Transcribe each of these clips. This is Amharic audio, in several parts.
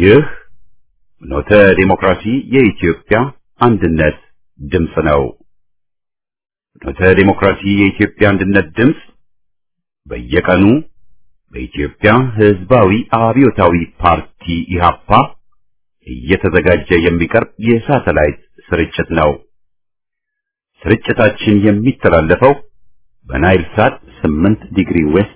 ይህ ኖተ ዲሞክራሲ የኢትዮጵያ አንድነት ድምፅ ነው። ኖተ ዲሞክራሲ የኢትዮጵያ አንድነት ድምፅ በየቀኑ በኢትዮጵያ ሕዝባዊ አብዮታዊ ፓርቲ ኢህአፓ እየተዘጋጀ የሚቀርብ የሳተላይት ስርጭት ነው። ስርጭታችን የሚተላለፈው በናይል ሳት 8 ዲግሪ ዌስት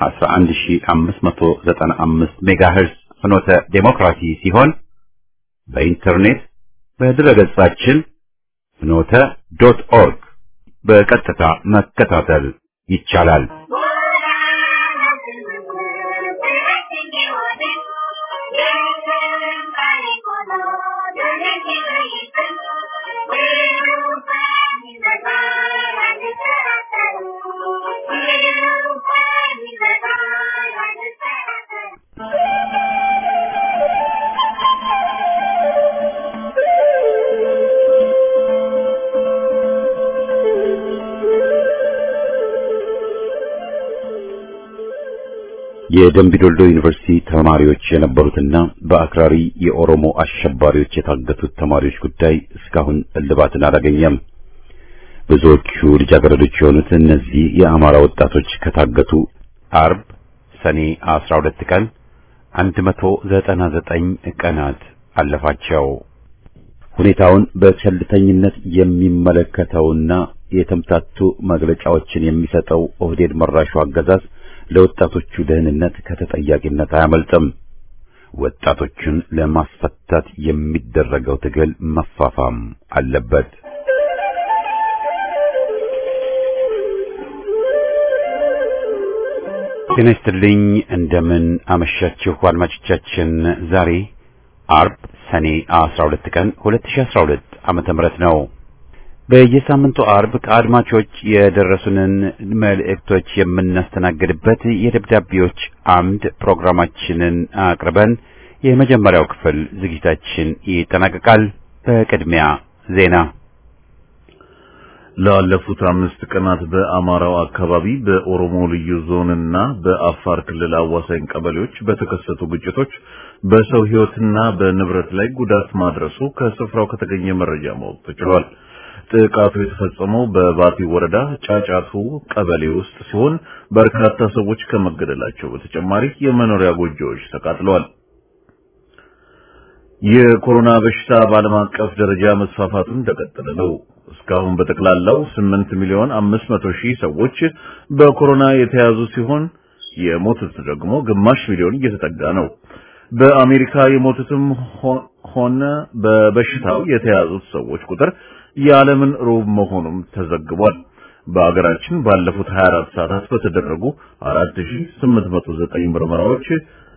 11595 ሜጋሄርዝ ፍኖተ ዴሞክራሲ ሲሆን በኢንተርኔት በድረገጻችን ፍኖተ ዶት ኦርግ በቀጥታ መከታተል ይቻላል። የደምቢዶልዶ ዩኒቨርሲቲ ተማሪዎች የነበሩትና በአክራሪ የኦሮሞ አሸባሪዎች የታገቱት ተማሪዎች ጉዳይ እስካሁን እልባትን አላገኘም። ብዙዎቹ ልጃገረዶች የሆኑት እነዚህ የአማራ ወጣቶች ከታገቱ አርብ ሰኔ 12 ቀን 199 ቀናት አለፋቸው። ሁኔታውን በቸልተኝነት የሚመለከተውና የተምታቱ መግለጫዎችን የሚሰጠው ኦህዴድ መራሹ አገዛዝ ለወጣቶቹ ደህንነት ከተጠያቂነት አያመልጥም። ወጣቶቹን ለማስፈታት የሚደረገው ትግል መፋፋም አለበት። ጤና ይስጥልኝ። እንደምን አመሻችሁ አድማጮቻችን። ዛሬ አርብ ሰኔ 12 ቀን 2012 ዓመተ ምህረት ነው። በየሳምንቱ አርብ ከአድማጮች የደረሱንን መልእክቶች የምናስተናግድበት የደብዳቤዎች አምድ ፕሮግራማችንን አቅርበን የመጀመሪያው ክፍል ዝግጅታችን ይጠናቀቃል። በቅድሚያ ዜና። ላለፉት አምስት ቀናት በአማራው አካባቢ በኦሮሞ ልዩ ዞንና በአፋር ክልል አዋሳኝ ቀበሌዎች በተከሰቱ ግጭቶች በሰው ሕይወትና በንብረት ላይ ጉዳት ማድረሱ ከስፍራው ከተገኘ መረጃ ማወቅ ተችሏል። ጥቃቱ የተፈጸመው በባቲ ወረዳ ጫጫቱ ቀበሌ ውስጥ ሲሆን በርካታ ሰዎች ከመገደላቸው በተጨማሪ የመኖሪያ ጎጆዎች ተቃጥለዋል። የኮሮና በሽታ በዓለም አቀፍ ደረጃ መስፋፋቱን እንደቀጠለ ነው። እስካሁን በጠቅላላው 8 ሚሊዮን 500 ሺህ ሰዎች በኮሮና የተያዙ ሲሆን የሞቱት ደግሞ ግማሽ ሚሊዮን እየተጠጋ ነው። በአሜሪካ የሞቱትም ሆነ በበሽታው የተያዙት ሰዎች ቁጥር የዓለምን ሩብ መሆኑም ተዘግቧል። በአገራችን ባለፉት 24 ሰዓታት በተደረጉ 4809 ምርመራዎች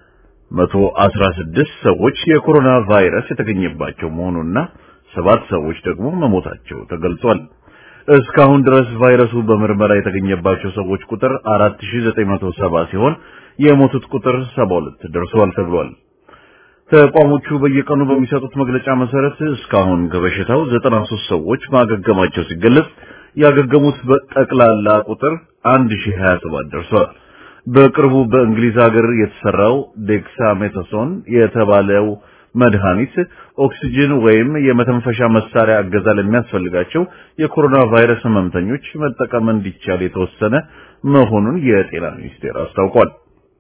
116 ሰዎች የኮሮና ቫይረስ የተገኘባቸው መሆኑና ሰባት ሰዎች ደግሞ መሞታቸው ተገልጿል። እስካሁን ድረስ ቫይረሱ በምርመራ የተገኘባቸው ሰዎች ቁጥር 4970 ሲሆን የሞቱት ቁጥር 72 ደርሷል ተብሏል። ተቋሞቹ በየቀኑ በሚሰጡት መግለጫ መሰረት እስካሁን ከበሽታው 93 ሰዎች ማገገማቸው ሲገለጽ ያገገሙት በጠቅላላ ቁጥር 1027 ደርሷል። በቅርቡ በእንግሊዝ ሀገር የተሰራው ዴክሳሜታሶን የተባለው መድኃኒት ኦክሲጅን ወይም የመተንፈሻ መሳሪያ እገዛ ለሚያስፈልጋቸው የኮሮና ቫይረስ ህመምተኞች መጠቀም እንዲቻል የተወሰነ መሆኑን የጤና ሚኒስቴር አስታውቋል።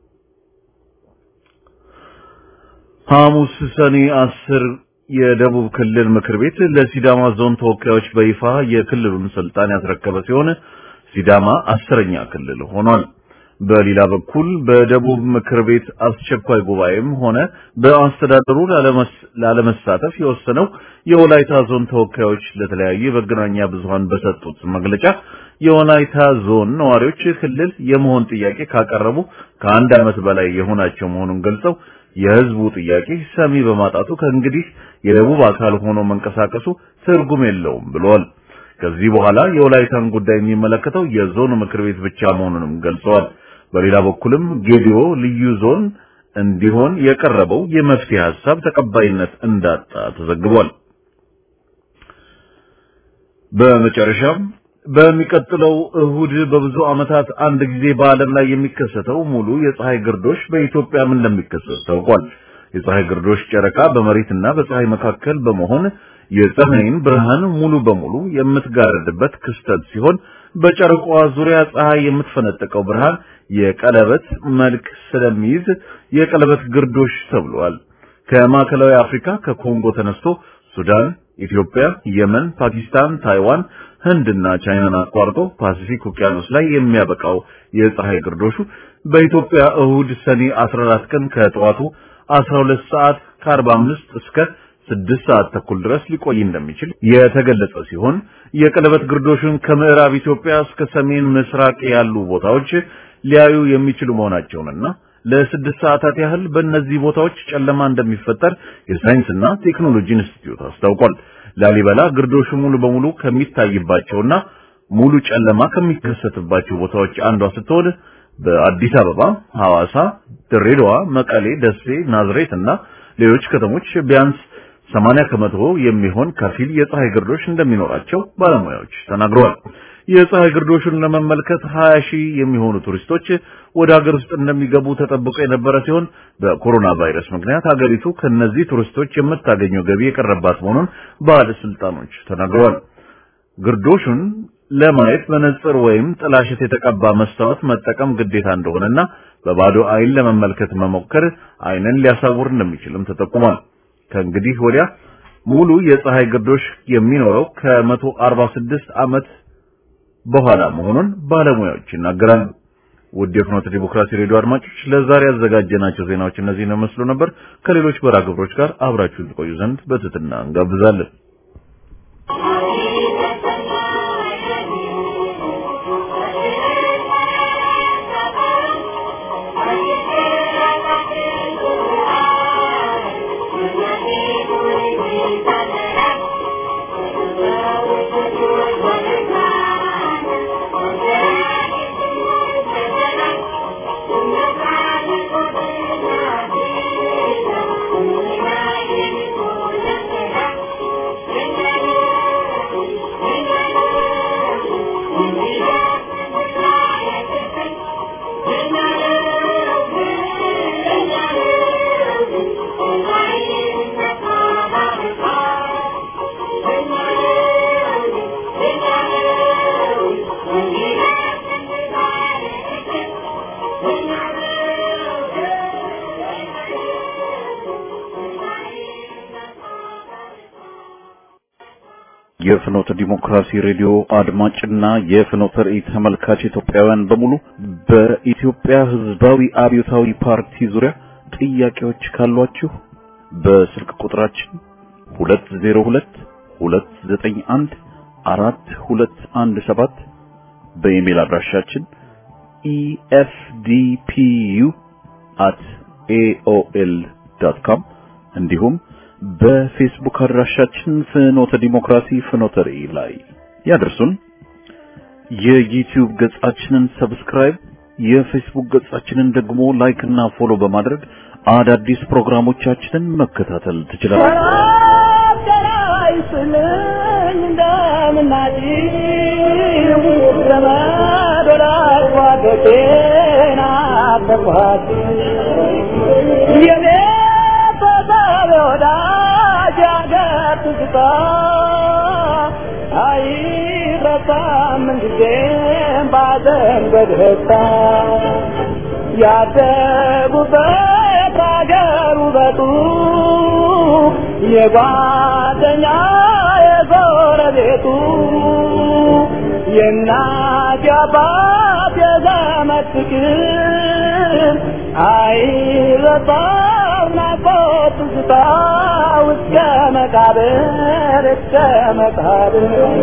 ሐሙስ ሰኔ አስር የደቡብ ክልል ምክር ቤት ለሲዳማ ዞን ተወካዮች በይፋ የክልሉን ስልጣን ያስረከበ ሲሆን ሲዳማ አስረኛ ክልል ሆኗል። በሌላ በኩል በደቡብ ምክር ቤት አስቸኳይ ጉባኤም ሆነ በአስተዳደሩ ላለመሳተፍ የወሰነው የወላይታ ዞን ተወካዮች ለተለያዩ የመገናኛ ብዙሃን በሰጡት መግለጫ የወላይታ ዞን ነዋሪዎች ክልል የመሆን ጥያቄ ካቀረቡ ከአንድ ዓመት በላይ የሆናቸው መሆኑን ገልጸው የህዝቡ ጥያቄ ሰሚ በማጣቱ ከእንግዲህ የደቡብ አካል ሆኖ መንቀሳቀሱ ትርጉም የለውም ብለዋል። ከዚህ በኋላ የወላይታን ጉዳይ የሚመለከተው የዞኑ ምክር ቤት ብቻ መሆኑንም ገልጸዋል። በሌላ በኩልም ጌዲዮ ልዩ ዞን እንዲሆን የቀረበው የመፍትሄ ሐሳብ ተቀባይነት እንዳጣ ተዘግቧል። በመጨረሻም በሚቀጥለው እሁድ በብዙ ዓመታት አንድ ጊዜ በዓለም ላይ የሚከሰተው ሙሉ የፀሐይ ግርዶሽ በኢትዮጵያም እንደሚከሰት ታውቋል። የፀሐይ ግርዶሽ ጨረቃ በመሬትና በፀሐይ መካከል በመሆን የፀሐይን ብርሃን ሙሉ በሙሉ የምትጋርድበት ክስተት ሲሆን በጨረቃዋ ዙሪያ ፀሐይ የምትፈነጥቀው ብርሃን የቀለበት መልክ ስለሚይዝ የቀለበት ግርዶሽ ተብሏል። ከማዕከላዊ አፍሪካ ከኮንጎ ተነስቶ ሱዳን፣ ኢትዮጵያ፣ የመን፣ ፓኪስታን፣ ታይዋን፣ ህንድና ቻይናን አቋርጦ ፓሲፊክ ውቅያኖስ ላይ የሚያበቃው የፀሐይ ግርዶሹ በኢትዮጵያ እሁድ ሰኔ 14 ቀን ከጠዋቱ 12 ሰዓት ከ45 እስከ ስድስት ሰዓት ተኩል ድረስ ሊቆይ እንደሚችል የተገለጸ ሲሆን የቀለበት ግርዶሹን ከምዕራብ ኢትዮጵያ እስከ ሰሜን ምስራቅ ያሉ ቦታዎች ሊያዩ የሚችሉ መሆናቸውንና ለስድስት ሰዓታት ያህል በእነዚህ ቦታዎች ጨለማ እንደሚፈጠር የሳይንስና ቴክኖሎጂ ኢንስቲትዩት አስታውቋል። ላሊበላ ግርዶሹ ሙሉ በሙሉ ከሚታይባቸውና ሙሉ ጨለማ ከሚከሰትባቸው ቦታዎች አንዷ ስትሆን በአዲስ አበባ፣ ሐዋሳ፣ ድሬዳዋ፣ መቀሌ፣ ደሴ፣ ናዝሬት እና ሌሎች ከተሞች ቢያንስ 80 ከመቶ የሚሆን ከፊል የፀሐይ ግርዶሽ እንደሚኖራቸው ባለሙያዎች ተናግረዋል። የፀሐይ ግርዶሹን ለመመልከት 20 ሺህ የሚሆኑ ቱሪስቶች ወደ ሀገር ውስጥ እንደሚገቡ ተጠብቆ የነበረ ሲሆን በኮሮና ቫይረስ ምክንያት ሀገሪቱ ከነዚህ ቱሪስቶች የምታገኘው ገቢ የቀረባት መሆኑን ባለስልጣኖች ተናግረዋል። ግርዶሹን ለማየት መነጽር ወይም ጥላሸት የተቀባ መስታወት መጠቀም ግዴታ እንደሆነና በባዶ አይን ለመመልከት መሞከር አይንን ሊያሳውር እንደሚችልም ተጠቁሟል። ከእንግዲህ ወዲያ ሙሉ የፀሐይ ግርዶሽ የሚኖረው ከ146 ዓመት በኋላ መሆኑን ባለሙያዎች ይናገራሉ። ውድ የፍኖተ ዲሞክራሲ ሬዲዮ አድማጮች ለዛሬ ያዘጋጀናቸው ዜናዎች እነዚህን መስሉ ነበር። ከሌሎች በራ ግብሮች ጋር አብራችሁን ትቆዩ ዘንድ በትህትና እንጋብዛለን። የፍኖተ ዲሞክራሲ ሬዲዮ አድማጭና የፍኖተ ራእይ ተመልካች ኢትዮጵያውያን በሙሉ በኢትዮጵያ ሕዝባዊ አብዮታዊ ፓርቲ ዙሪያ ጥያቄዎች ካሏችሁ በስልክ ቁጥራችን 202 291 4217 በኢሜል አድራሻችን efdpu@aol.com እንዲሁም በፌስቡክ አድራሻችን ፍኖተ ዲሞክራሲ ፍኖተ ራእይ ላይ ያደርሱን። የዩቲዩብ ገጻችንን ሰብስክራይብ፣ የፌስቡክ ገጻችንን ደግሞ ላይክ እና ፎሎ በማድረግ አዳዲስ ፕሮግራሞቻችንን መከታተል ያደጉበት አገር ውበቱ የጓደኛ የጎረቤቱ የእናት የአባት የዘመድ ፍቅር አይረሳም ናፍቆት ትዝታ እስከ መቃብር እስከ መቃብር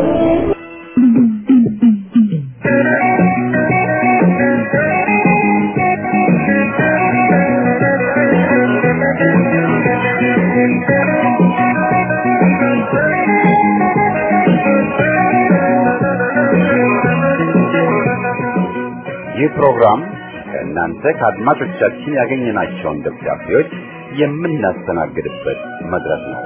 ይህ ፕሮግራም ከእናንተ ከአድማጮቻችን ያገኘናቸውን ደብዳቤዎች የምናስተናግድበት መድረክ ነው።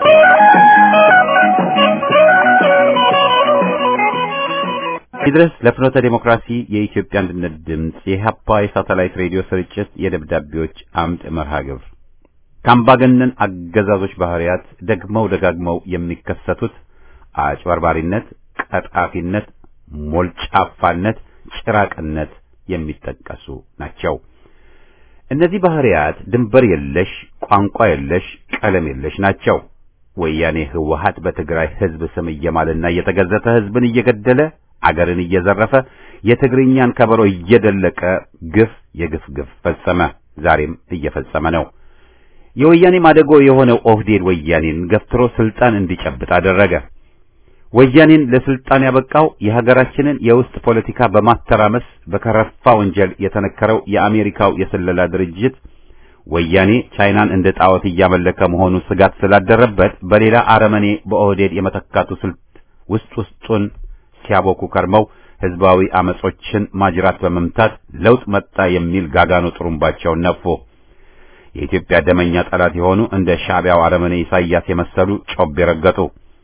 ይድረስ ለፍኖተ ዴሞክራሲ የኢትዮጵያ አንድነት ድምፅ የኢህአፓ የሳተላይት ሬዲዮ ስርጭት የደብዳቤዎች አምድ መርሃ ግብር ከአምባገነን አገዛዞች ባህሪያት ደግመው ደጋግመው የሚከሰቱት አጭበርባሪነት፣ ቀጣፊነት፣ ሞልጫፋነት፣ ጭራቅነት የሚጠቀሱ ናቸው። እነዚህ ባህሪያት ድንበር የለሽ፣ ቋንቋ የለሽ፣ ቀለም የለሽ ናቸው። ወያኔ ህወሓት በትግራይ ህዝብ ስም እየማለና እየተገዘተ ህዝብን እየገደለ አገርን እየዘረፈ የትግርኛን ከበሮ እየደለቀ ግፍ የግፍ ግፍ ፈጸመ። ዛሬም እየፈጸመ ነው። የወያኔ ማደጎ የሆነው ኦህዴድ ወያኔን ገፍትሮ ስልጣን እንዲጨብጥ አደረገ። ወያኔን ለስልጣን ያበቃው የሀገራችንን የውስጥ ፖለቲካ በማተራመስ በከረፋ ወንጀል የተነከረው የአሜሪካው የስለላ ድርጅት ወያኔ ቻይናን እንደ ጣዖት እያመለከ መሆኑ ስጋት ስላደረበት በሌላ አረመኔ በኦህዴድ የመተካቱ ስልት ውስጥ ውስጡን ሲያቦኩ ከርመው ህዝባዊ አመጾችን ማጅራት በመምታት ለውጥ መጣ የሚል ጋጋኖ ጥሩምባቸውን ነፉ። የኢትዮጵያ ደመኛ ጠላት የሆኑ እንደ ሻዕቢያው አረመኔ ኢሳያስ የመሰሉ ጮቤ ረገጡ።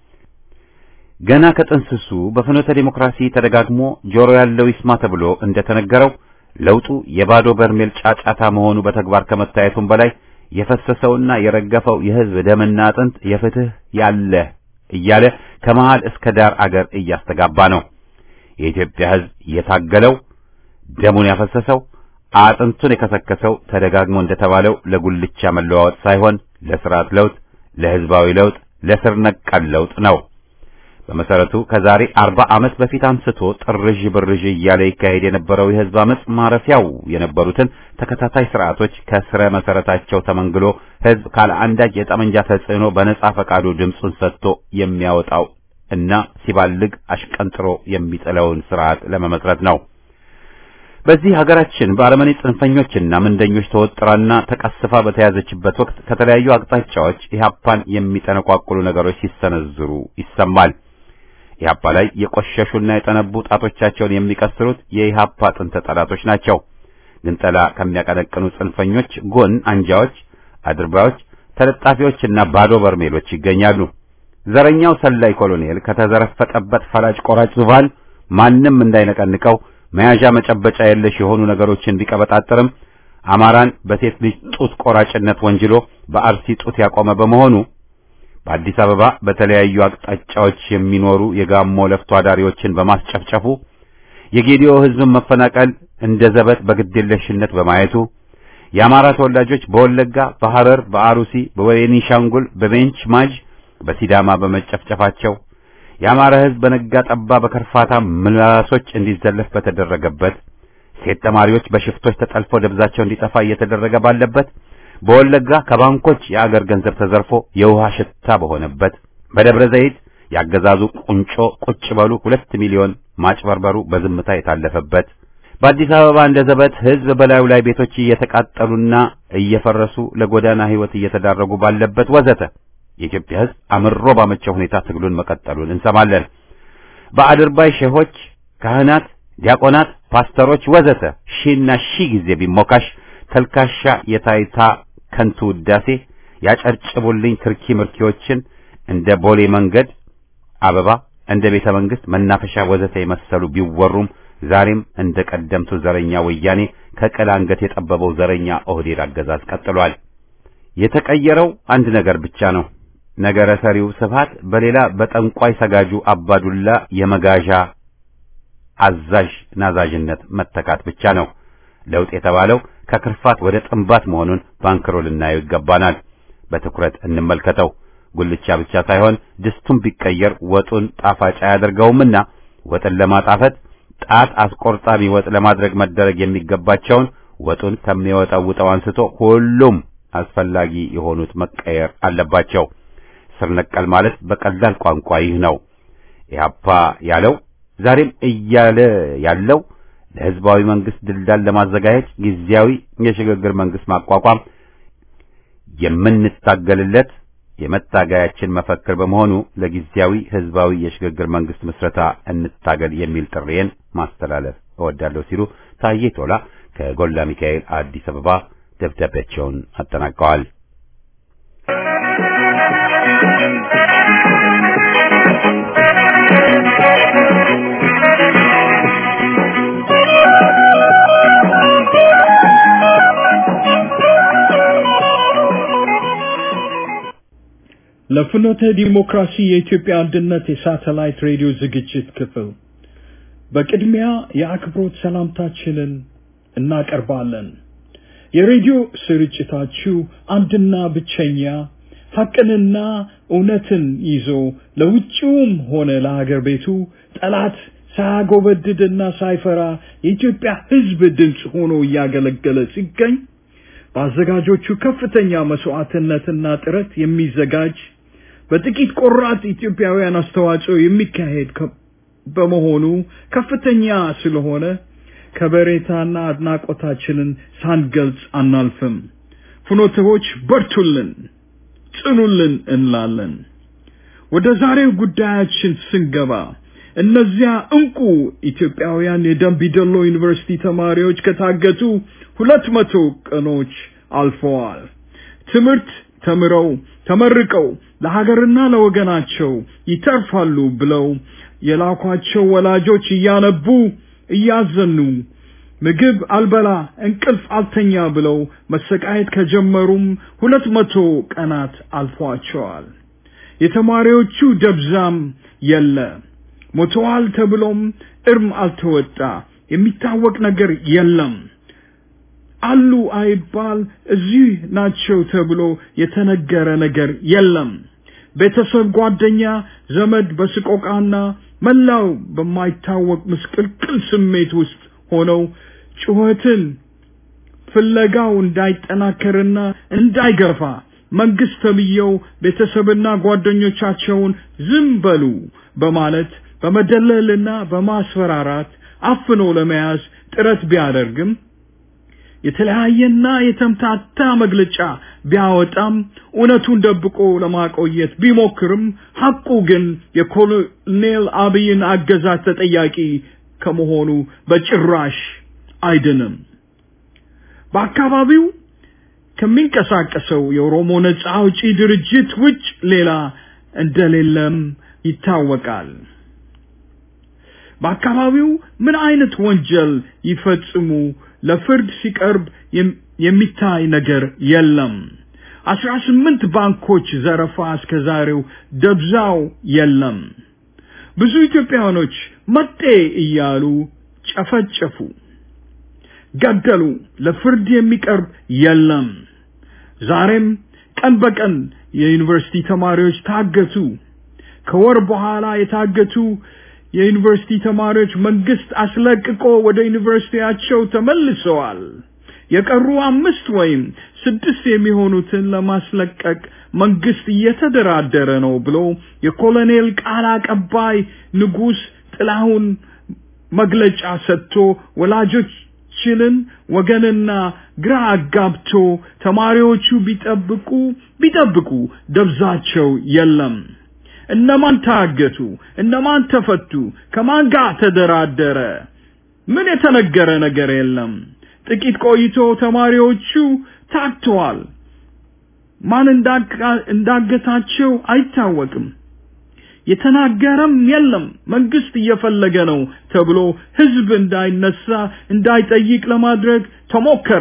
ገና ከጥንስሱ በፍኖተ ዲሞክራሲ ተደጋግሞ ጆሮ ያለው ይስማ ተብሎ እንደተነገረው ለውጡ የባዶ በርሜል ጫጫታ መሆኑ በተግባር ከመታየቱም በላይ የፈሰሰውና የረገፈው የህዝብ ደምና አጥንት የፍትህ ያለ እያለ ከመሃል እስከ ዳር አገር እያስተጋባ ነው። የኢትዮጵያ ህዝብ የታገለው ደሙን ያፈሰሰው አጥንቱን የከሰከሰው ተደጋግሞ እንደተባለው ለጉልቻ መለዋወጥ ሳይሆን ለስርዓት ለውጥ፣ ለህዝባዊ ለውጥ፣ ለስር ነቀል ለውጥ ነው። በመሰረቱ ከዛሬ አርባ ዓመት በፊት አንስቶ ጥርዥ ብርዥ እያለ ይካሄድ የነበረው የህዝብ አመጽ ማረፊያው የነበሩትን ተከታታይ ስርዓቶች ከስረ መሰረታቸው ተመንግሎ ህዝብ ካለ አንዳች የጠመንጃ ተጽዕኖ በነጻ ፈቃዱ ድምፁን ሰጥቶ የሚያወጣው እና ሲባልግ አሽቀንጥሮ የሚጥለውን ስርዓት ለመመስረት ነው። በዚህ ሀገራችን በአረመኔ ጽንፈኞችና ምንደኞች ተወጥራና ተቀስፋ በተያዘችበት ወቅት ከተለያዩ አቅጣጫዎች ኢህአፓን የሚጠነቋቁሉ ነገሮች ሲሰነዝሩ ይሰማል። ኢህአፓ ላይ የቆሸሹና የጠነቡ ጣቶቻቸውን የሚቀስሩት የኢህአፓ ጥንተ ጠላቶች ናቸው። ግንጠላ ከሚያቀነቅኑ ጽንፈኞች ጎን አንጃዎች፣ አድርባዮች፣ ተለጣፊዎችና ባዶ በርሜሎች ይገኛሉ። ዘረኛው ሰላይ ኮሎኔል ከተዘረፈጠበት ፈላጭ ቆራጭ ዙፋን ማንም እንዳይነቀንቀው መያዣ መጨበጫ የለሽ የሆኑ ነገሮችን ቢቀበጣጥርም አማራን በሴት ልጅ ጡት ቆራጭነት ወንጅሎ በአርሲ ጡት ያቆመ በመሆኑ በአዲስ አበባ በተለያዩ አቅጣጫዎች የሚኖሩ የጋሞ ለፍቶ አዳሪዎችን በማስጨፍጨፉ የጌዲዮ ሕዝብን መፈናቀል እንደ ዘበት በግዴለሽነት በማየቱ የአማራ ተወላጆች በወለጋ፣ በሐረር፣ በአሩሲ፣ በቤኒሻንጉል፣ በቤንች ማጅ፣ በሲዳማ በመጨፍጨፋቸው የአማራ ሕዝብ በነጋ ጠባ በከርፋታ ምላሶች እንዲዘለፍ በተደረገበት ሴት ተማሪዎች በሽፍቶች ተጠልፈው ደብዛቸው እንዲጠፋ እየተደረገ ባለበት በወለጋ ከባንኮች የአገር ገንዘብ ተዘርፎ የውሃ ሽታ በሆነበት በደብረ ዘይት ያገዛዙ ቁንጮ ቁጭ በሉ ሁለት ሚሊዮን ማጭበርበሩ በዝምታ የታለፈበት በአዲስ አበባ እንደ ዘበት ሕዝብ በላዩ ላይ ቤቶች እየተቃጠሉና እየፈረሱ ለጎዳና ሕይወት እየተዳረጉ ባለበት ወዘተ የኢትዮጵያ ሕዝብ አምሮ ባመቸው ሁኔታ ትግሉን መቀጠሉን እንሰማለን። በአድርባይ ሼሆች፣ ካህናት፣ ዲያቆናት፣ ፓስተሮች ወዘተ ሺና ሺህ ጊዜ ቢሞካሽ ተልካሻ የታይታ ከንቱ ውዳሴ ያጨርጭቡልኝ ትርኪ ምርኪዎችን እንደ ቦሌ መንገድ አበባ እንደ ቤተ መንግስት መናፈሻ ወዘተ የመሰሉ ቢወሩም ዛሬም እንደ ቀደምቱ ዘረኛ ወያኔ ከቅል አንገት የጠበበው ዘረኛ ኦህዴድ አገዛዝ ቀጥሏል። የተቀየረው አንድ ነገር ብቻ ነው። ነገረ ሰሪው ስብሃት በሌላ በጠንቋይ ሰጋጁ አባዱላ የመጋዣ አዛዥ ናዛዥነት መተካት ብቻ ነው። ለውጥ የተባለው ከክርፋት ወደ ጥንባት መሆኑን ባንክሮ ልናየው ይገባናል። በትኩረት እንመልከተው። ጉልቻ ብቻ ሳይሆን ድስቱን ቢቀየር ወጡን ጣፋጭ አያደርገውምና ወጥን ለማጣፈጥ ጣት አስቆርጣሚ ወጥ ለማድረግ መደረግ የሚገባቸውን ወጡን ከሚወጣውጠው አንስቶ ሁሉም አስፈላጊ የሆኑት መቀየር አለባቸው። ስር ነቀል ማለት በቀላል ቋንቋ ይህ ነው። ኢህአፓ ያለው ዛሬም እያለ ያለው ለህዝባዊ መንግስት ድልዳል ለማዘጋጀት ጊዜያዊ የሽግግር መንግስት ማቋቋም የምንታገልለት የመታገያችን መፈክር በመሆኑ ለጊዜያዊ ህዝባዊ የሽግግር መንግስት ምስረታ እንታገል የሚል ጥሪዬን ማስተላለፍ እወዳለሁ ሲሉ ታዬ ቶላ ከጎላ ሚካኤል አዲስ አበባ ደብዳቤያቸውን አጠናቀዋል። ለፍኖተ ዲሞክራሲ የኢትዮጵያ አንድነት የሳተላይት ሬዲዮ ዝግጅት ክፍል በቅድሚያ የአክብሮት ሰላምታችንን እናቀርባለን። የሬዲዮ ስርጭታችሁ አንድና ብቸኛ ሐቅንና እውነትን ይዞ ለውጭውም ሆነ ለሀገር ቤቱ ጠላት ሳያጎበድድና ሳይፈራ የኢትዮጵያ ሕዝብ ድምፅ ሆኖ እያገለገለ ሲገኝ በአዘጋጆቹ ከፍተኛ መስዋዕትነትና ጥረት የሚዘጋጅ በጥቂት ቆራጥ ኢትዮጵያውያን አስተዋጽኦ የሚካሄድ በመሆኑ ከፍተኛ ስለሆነ ከበሬታና አድናቆታችንን ሳንገልጽ አናልፍም። ፍኖተዎች በርቱልን፣ ጽኑልን እንላለን። ወደ ዛሬው ጉዳያችን ስንገባ እነዚያ እንቁ ኢትዮጵያውያን የደምቢዶሎ ዩኒቨርሲቲ ተማሪዎች ከታገቱ ሁለት መቶ ቀኖች አልፈዋል። ትምህርት ተምረው ተመርቀው ለሀገርና ለወገናቸው ይተርፋሉ ብለው የላኳቸው ወላጆች እያነቡ እያዘኑ ምግብ አልበላ እንቅልፍ አልተኛ ብለው መሰቃየት ከጀመሩም ሁለት መቶ ቀናት አልፏቸዋል። የተማሪዎቹ ደብዛም የለ ሞተዋል ተብሎም እርም አልተወጣ የሚታወቅ ነገር የለም። አሉ አይባል እዚህ ናቸው ተብሎ የተነገረ ነገር የለም። ቤተሰብ፣ ጓደኛ፣ ዘመድ በስቆቃና መላው በማይታወቅ ምስቅልቅል ስሜት ውስጥ ሆነው ጩኸትን ፍለጋው እንዳይጠናከርና እንዳይገፋ መንግስት ተብዬው ቤተሰብና ጓደኞቻቸውን ዝም በሉ በማለት በመደለልና በማስፈራራት አፍኖ ለመያዝ ጥረት ቢያደርግም የተለያየና የተምታታ መግለጫ ቢያወጣም እውነቱን ደብቆ ለማቆየት ቢሞክርም ሐቁ ግን የኮሎኔል አብይን አገዛዝ ተጠያቂ ከመሆኑ በጭራሽ አይድንም። በአካባቢው ከሚንቀሳቀሰው የኦሮሞ ነጻ አውጪ ድርጅት ውጭ ሌላ እንደሌለም ይታወቃል። በአካባቢው ምን አይነት ወንጀል ይፈጽሙ ለፍርድ ሲቀርብ የሚታይ ነገር የለም። አስራ ስምንት ባንኮች ዘረፋ እስከ ዛሬው ደብዛው የለም። ብዙ ኢትዮጵያውያኖች መጤ እያሉ ጨፈጨፉ፣ ገደሉ። ለፍርድ የሚቀርብ የለም። ዛሬም ቀን በቀን የዩኒቨርሲቲ ተማሪዎች ታገቱ። ከወር በኋላ የታገቱ የዩኒቨርሲቲ ተማሪዎች መንግስት አስለቅቆ ወደ ዩኒቨርሲቲያቸው ተመልሰዋል። የቀሩ አምስት ወይም ስድስት የሚሆኑትን ለማስለቀቅ መንግስት እየተደራደረ ነው ብሎ የኮሎኔል ቃል አቀባይ ንጉስ ጥላሁን መግለጫ ሰጥቶ ወላጆችንን ወገንና ግራ አጋብቶ ተማሪዎቹ ቢጠብቁ ቢጠብቁ ደብዛቸው የለም። እነማን ታገቱ? እነማን ተፈቱ? ከማን ጋር ተደራደረ? ምን የተነገረ ነገር የለም። ጥቂት ቆይቶ ተማሪዎቹ ታግተዋል። ማን እንዳገታቸው አይታወቅም። የተናገረም የለም። መንግስት እየፈለገ ነው ተብሎ ህዝብ እንዳይነሳ እንዳይጠይቅ ለማድረግ ተሞከረ።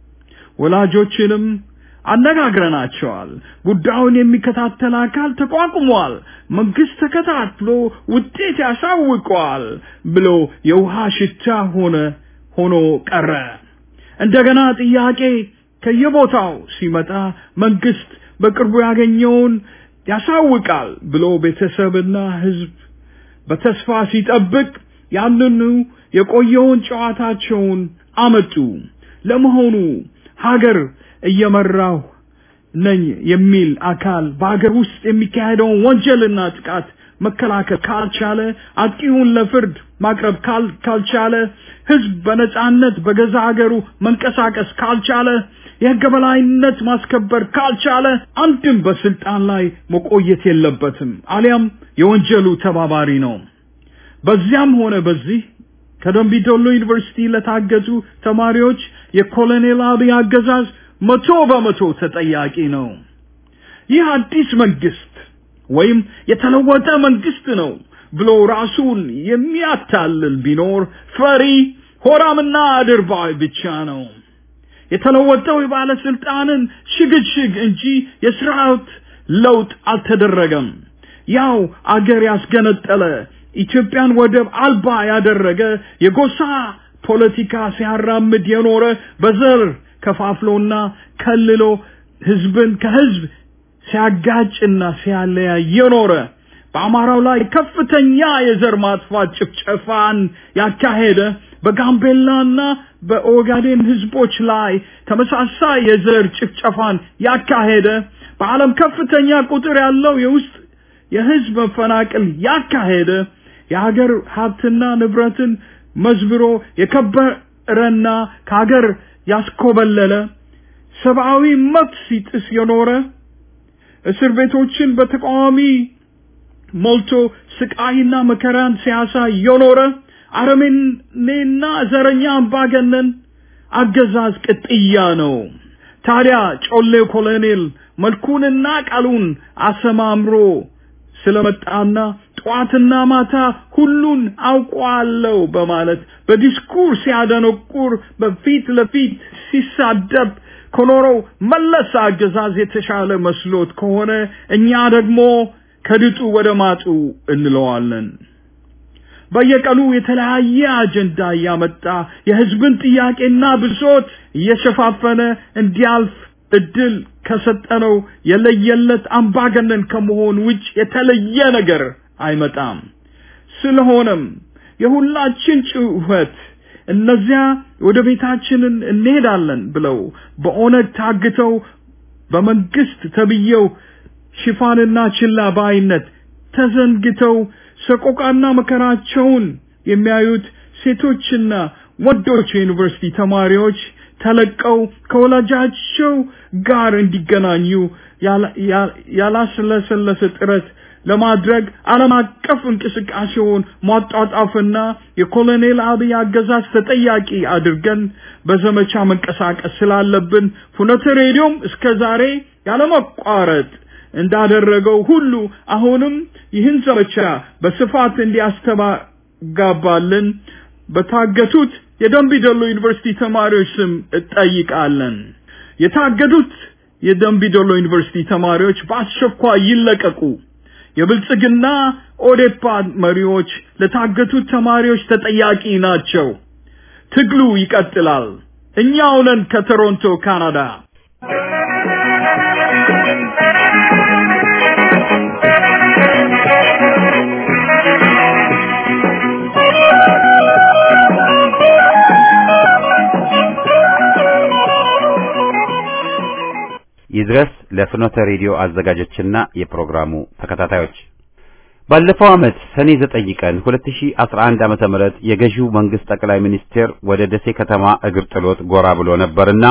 ወላጆችንም አነጋግረናቸዋል። ጉዳዩን የሚከታተል አካል ተቋቁሟል። መንግስት ተከታትሎ ውጤት ያሳውቀዋል ብሎ የውሃ ሽታ ሆነ ሆኖ ቀረ። እንደገና ጥያቄ ከየቦታው ሲመጣ መንግስት በቅርቡ ያገኘውን ያሳውቃል ብሎ ቤተሰብና ህዝብ በተስፋ ሲጠብቅ ያንኑ የቆየውን ጨዋታቸውን አመጡ። ለመሆኑ ሀገር እየመራሁ ነኝ የሚል አካል በሀገር ውስጥ የሚካሄደውን ወንጀልና ጥቃት መከላከል ካልቻለ፣ አጥቂውን ለፍርድ ማቅረብ ካልቻለ፣ ህዝብ በነጻነት በገዛ ሀገሩ መንቀሳቀስ ካልቻለ፣ የህገ በላይነት ማስከበር ካልቻለ አንድም በስልጣን ላይ መቆየት የለበትም፣ አሊያም የወንጀሉ ተባባሪ ነው። በዚያም ሆነ በዚህ ከደምቢዶሎ ዩኒቨርሲቲ ለታገቱ ተማሪዎች የኮሎኔል አብይ አገዛዝ መቶ በመቶ ተጠያቂ ነው። ይህ አዲስ መንግስት ወይም የተለወጠ መንግስት ነው ብሎ ራሱን የሚያታልል ቢኖር ፈሪ ሆራምና አድርባይ ብቻ ነው። የተለወጠው የባለስልጣንን ሽግሽግ እንጂ የስርዓት ለውጥ አልተደረገም። ያው አገር ያስገነጠለ ኢትዮጵያን ወደብ አልባ ያደረገ የጎሳ ፖለቲካ ሲያራምድ የኖረ በዘር ከፋፍሎና ከልሎ ህዝብን ከህዝብ ሲያጋጭና ሲያለያይ የኖረ በአማራው ላይ ከፍተኛ የዘር ማጥፋት ጭፍጨፋን ያካሄደ በጋምቤላና በኦጋዴን ህዝቦች ላይ ተመሳሳይ የዘር ጭፍጨፋን ያካሄደ በዓለም ከፍተኛ ቁጥር ያለው የውስጥ የህዝብ መፈናቀል ያካሄደ የሀገር ሀብትና ንብረትን መዝብሮ የከበረና ከሀገር ያስኮበለለ ሰብአዊ መብት ሲጥስ የኖረ እስር ቤቶችን በተቃዋሚ ሞልቶ ስቃይና መከራን ሲያሳይ የኖረ አረመኔና ዘረኛ አምባገነን አገዛዝ ቅጥያ ነው። ታዲያ ጮሌው ኮሎኔል መልኩንና ቃሉን አሰማምሮ ስለመጣና ጠዋትና ማታ ሁሉን አውቋለሁ በማለት በዲስኩር ሲያደነቁር በፊት ለፊት ሲሳደብ ከኖረው መለስ አገዛዝ የተሻለ መስሎት ከሆነ እኛ ደግሞ ከድጡ ወደ ማጡ እንለዋለን። በየቀኑ የተለያየ አጀንዳ እያመጣ የህዝብን ጥያቄና ብሶት እየሸፋፈነ እንዲያልፍ እድል ከሰጠነው የለየለት አምባገነን ከመሆን ውጭ የተለየ ነገር አይመጣም። ስለሆነም የሁላችን ጩኸት እነዚያ ወደ ቤታችንን እንሄዳለን ብለው በኦነግ ታግተው በመንግስት ተብየው ሽፋንና ችላ ባይነት ተዘንግተው ሰቆቃና መከራቸውን የሚያዩት ሴቶችና ወንዶች የዩኒቨርሲቲ ተማሪዎች ተለቀው ከወላጃቸው ጋር እንዲገናኙ ያላስለሰለሰ ጥረት ለማድረግ ዓለም አቀፍ እንቅስቃሴውን ማጧጣፍና የኮሎኔል አብይ አገዛዝ ተጠያቂ አድርገን በዘመቻ መንቀሳቀስ ስላለብን ፍኖተ ሬዲዮም እስከ ዛሬ ያለመቋረጥ እንዳደረገው ሁሉ አሁንም ይህን ዘመቻ በስፋት እንዲያስተጋባልን በታገቱት የደንቢ ዶሎ ዩኒቨርሲቲ ተማሪዎች ስም እጠይቃለን። የታገዱት የደንቢ ዶሎ ዩኒቨርሲቲ ተማሪዎች በአስቸኳይ ይለቀቁ። የብልጽግና ኦዴፓ መሪዎች ለታገቱት ተማሪዎች ተጠያቂ ናቸው። ትግሉ ይቀጥላል። እኛው ነን ከቶሮንቶ ካናዳ። ይድረስ ለፍኖተ ሬዲዮ አዘጋጆችና የፕሮግራሙ ተከታታዮች ባለፈው ዓመት ሰኔ 9 ቀን 2011 ዓመተ ምህረት የገዢው መንግስት ጠቅላይ ሚኒስቴር ወደ ደሴ ከተማ እግር ጥሎት ጎራ ብሎ ነበርና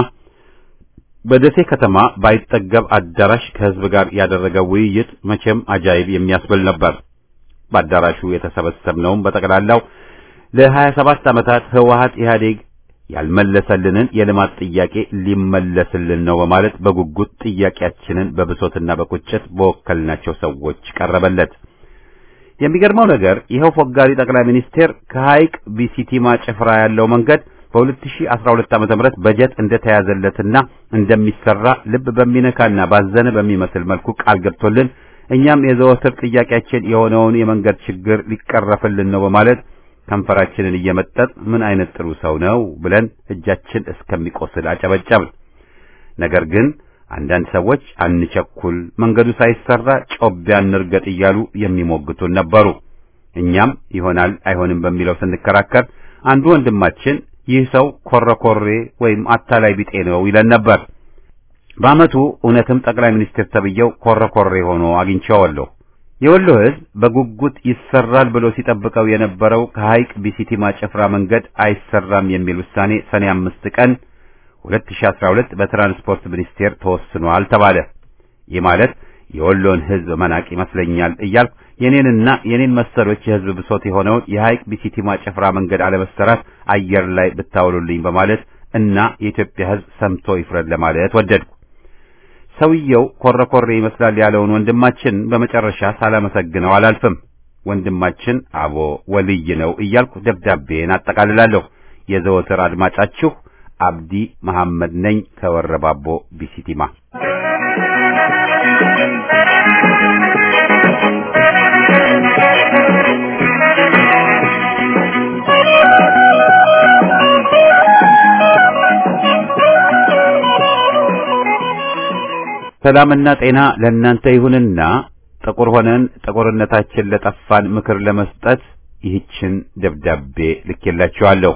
በደሴ ከተማ ባይጠገብ አዳራሽ ከህዝብ ጋር ያደረገው ውይይት መቼም አጃይብ የሚያስብል ነበር። በአዳራሹ የተሰበሰብነውም በጠቅላላው ለ27 ዓመታት ህወሀት ኢህአዴግ ያልመለሰልንን የልማት ጥያቄ ሊመለስልን ነው በማለት በጉጉት ጥያቄያችንን በብሶትና በቁጭት በወከልናቸው ሰዎች ቀረበለት። የሚገርመው ነገር ይኸው ፎጋሪ ጠቅላይ ሚኒስቴር ከሐይቅ ቢሲቲማ ጭፍራ ያለው መንገድ በ2012 ዓመተ ምህረት በጀት እንደተያዘለትና እንደሚሰራ ልብ በሚነካና ባዘነ በሚመስል መልኩ ቃል ገብቶልን እኛም የዘወትር ጥያቄያችን የሆነውን የመንገድ ችግር ሊቀረፍልን ነው በማለት ከንፈራችንን እየመጠጥ ምን አይነት ጥሩ ሰው ነው ብለን እጃችን እስከሚቆስል አጨበጨብን። ነገር ግን አንዳንድ ሰዎች አንቸኩል፣ መንገዱ ሳይሰራ ጮቢያ እንርገጥ እያሉ የሚሞግቱን ነበሩ። እኛም ይሆናል አይሆንም በሚለው ስንከራከር አንዱ ወንድማችን ይህ ሰው ኮረኮሬ ወይም አታላይ ቢጤ ነው ይለን ነበር። በዓመቱ እውነትም ጠቅላይ ሚኒስትር ተብየው ኮረኮሬ ሆኖ አግኝቼዋለሁ። የወሎ ሕዝብ በጉጉት ይሰራል ብሎ ሲጠብቀው የነበረው ከሐይቅ ቢሲቲማ ጭፍራ መንገድ አይሰራም የሚል ውሳኔ ሰኔ አምስት ቀን 2012 በትራንስፖርት ሚኒስቴር ተወስኗል ተባለ። ይህ ማለት የወሎን ሕዝብ መናቅ ይመስለኛል እያልኩ የኔንና የኔን መሰሎች የሕዝብ ብሶት የሆነውን የሐይቅ ቢሲቲማ ጭፍራ መንገድ አለመሰራት አየር ላይ ብታውሉልኝ በማለት እና የኢትዮጵያ ሕዝብ ሰምቶ ይፍረድ ለማለት ወደድኩ። ሰውየው ኮረኮሬ ይመስላል ያለውን ወንድማችን በመጨረሻ ሳላመሰግነው አላልፍም። ወንድማችን አቦ ወልይ ነው እያልኩ ደብዳቤን አጠቃልላለሁ። የዘወትር አድማጫችሁ አብዲ መሐመድ ነኝ ከወረባቦ ቢሲቲማ። ሰላምና ጤና ለእናንተ ይሁንና ጥቁር ሆነን ጥቁርነታችን ለጠፋን ምክር ለመስጠት ይህችን ደብዳቤ ልኬላችኋለሁ።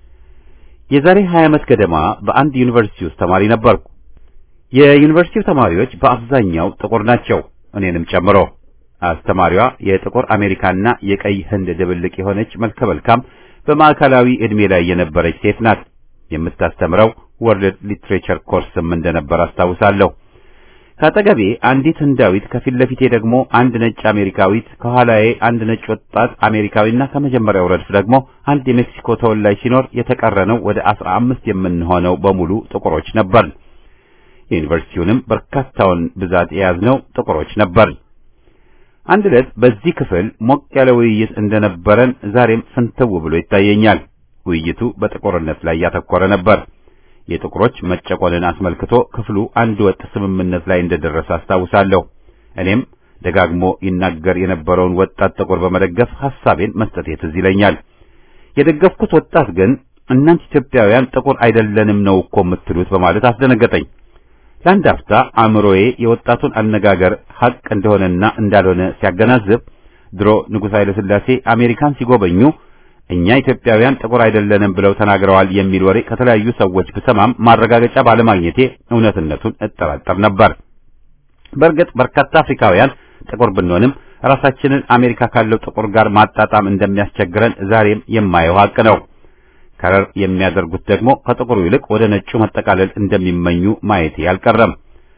የዛሬ 20 ዓመት ገደማ በአንድ ዩኒቨርሲቲ ውስጥ ተማሪ ነበርኩ። የዩኒቨርሲቲው ተማሪዎች በአብዛኛው ጥቁር ናቸው፣ እኔንም ጨምሮ። አስተማሪዋ የጥቁር አሜሪካና የቀይ ህንድ ድብልቅ የሆነች መልከ መልካም በማዕከላዊ ዕድሜ ላይ የነበረች ሴት ናት። የምታስተምረው ወርልድ ሊትሬቸር ኮርስም እንደነበር አስታውሳለሁ። ከአጠገቤ አንዲት ህንዳዊት፣ ከፊት ለፊቴ ደግሞ አንድ ነጭ አሜሪካዊት፣ ከኋላዬ አንድ ነጭ ወጣት አሜሪካዊና ከመጀመሪያው ረድፍ ደግሞ አንድ የሜክሲኮ ተወላጅ ሲኖር የተቀረነው ወደ አስራ አምስት የምንሆነው በሙሉ ጥቁሮች ነበር። የዩኒቨርሲቲውንም በርካታውን ብዛት የያዝነው ጥቁሮች ነበር። አንድ ዕለት በዚህ ክፍል ሞቅ ያለ ውይይት እንደነበረን ዛሬም ፍንትው ብሎ ይታየኛል። ውይይቱ በጥቁርነት ላይ ያተኮረ ነበር። የጥቁሮች መጨቆንን አስመልክቶ ክፍሉ አንድ ወጥ ስምምነት ላይ እንደደረሰ አስታውሳለሁ። እኔም ደጋግሞ ይናገር የነበረውን ወጣት ጥቁር በመደገፍ ሐሳቤን መስጠቴ ትዝ ይለኛል። የደገፍኩት ወጣት ግን እናንተ ኢትዮጵያውያን ጥቁር አይደለንም ነው እኮ የምትሉት በማለት አስደነገጠኝ። ለአንድ አፍታ አእምሮዬ የወጣቱን አነጋገር ሐቅ እንደሆነና እንዳልሆነ ሲያገናዝብ ድሮ ንጉሥ ኃይለ ሥላሴ አሜሪካን ሲጎበኙ እኛ ኢትዮጵያውያን ጥቁር አይደለንም ብለው ተናግረዋል የሚል ወሬ ከተለያዩ ሰዎች ብሰማም ማረጋገጫ ባለማግኘቴ እውነትነቱን እጠራጠር ነበር። በእርግጥ በርካታ አፍሪካውያን ጥቁር ብንሆንም ራሳችንን አሜሪካ ካለው ጥቁር ጋር ማጣጣም እንደሚያስቸግረን ዛሬም የማየው ሐቅ ነው። ከረር የሚያደርጉት ደግሞ ከጥቁሩ ይልቅ ወደ ነጩ መጠቃለል እንደሚመኙ ማየቴ አልቀረም።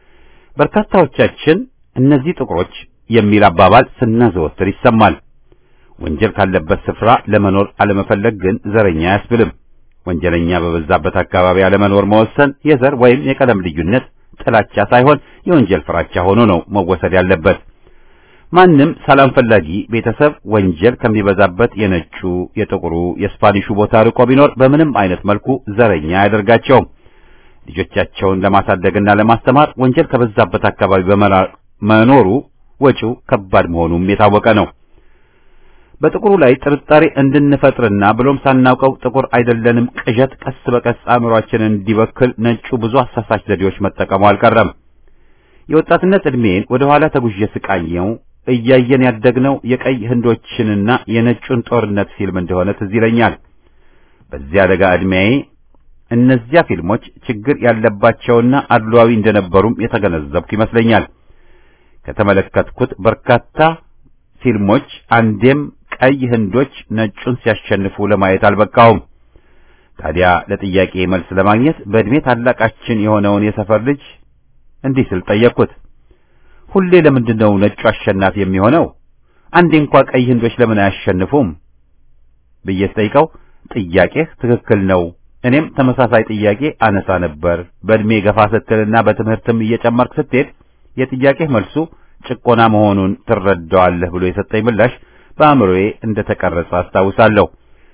በርካታዎቻችን እነዚህ ጥቁሮች የሚል አባባል ስናዘወትር ይሰማል። ወንጀል ካለበት ስፍራ ለመኖር አለመፈለግ ግን ዘረኛ አያስብልም። ወንጀለኛ በበዛበት አካባቢ አለመኖር መወሰን የዘር ወይም የቀለም ልዩነት ጥላቻ ሳይሆን የወንጀል ፍራቻ ሆኖ ነው መወሰድ ያለበት። ማንም ሰላም ፈላጊ ቤተሰብ ወንጀል ከሚበዛበት የነጩ፣ የጥቁሩ፣ የስፓኒሹ ቦታ ርቆ ቢኖር በምንም አይነት መልኩ ዘረኛ አያደርጋቸውም። ልጆቻቸውን ለማሳደግና ለማስተማር ወንጀል ከበዛበት አካባቢ በመኖሩ ወጪው ከባድ መሆኑም የታወቀ ነው። በጥቁሩ ላይ ጥርጣሬ እንድንፈጥርና ብሎም ሳናውቀው ጥቁር አይደለንም ቅዠት ቀስ በቀስ አእምሯችንን እንዲበክል ነጩ ብዙ አሳሳች ዘዴዎች መጠቀሙ አልቀረም። የወጣትነት ዕድሜን ወደ ኋላ ተጉዤ ስቃኘው እያየን ያደግነው የቀይ ህንዶችንና የነጩን ጦርነት ፊልም እንደሆነ ትዝ ይለኛል። በዚያ አደጋ ዕድሜዬ እነዚያ ፊልሞች ችግር ያለባቸውና አድሏዊ እንደነበሩም የተገነዘብኩ ይመስለኛል። ከተመለከትኩት በርካታ ፊልሞች አንዴም ቀይ ህንዶች ነጩን ሲያሸንፉ ለማየት አልበቃውም። ታዲያ ለጥያቄ መልስ ለማግኘት በዕድሜ ታላቃችን የሆነውን የሰፈር ልጅ እንዲህ ስል ጠየቅኩት። ሁሌ ለምንድን ነው ነጩ አሸናፊ የሚሆነው? አንዴ እንኳ ቀይ ህንዶች ለምን አያሸንፉም ብዬ ስጠይቀው ጥያቄህ ትክክል ነው። እኔም ተመሳሳይ ጥያቄ አነሳ ነበር። በዕድሜ ገፋ ስትልና በትምህርትም እየጨመርክ ስትሄድ የጥያቄህ መልሱ ጭቆና መሆኑን ትረዳዋለህ ብሎ የሰጠኝ ምላሽ በአእምሮዬ እንደተቀረጸ አስታውሳለሁ።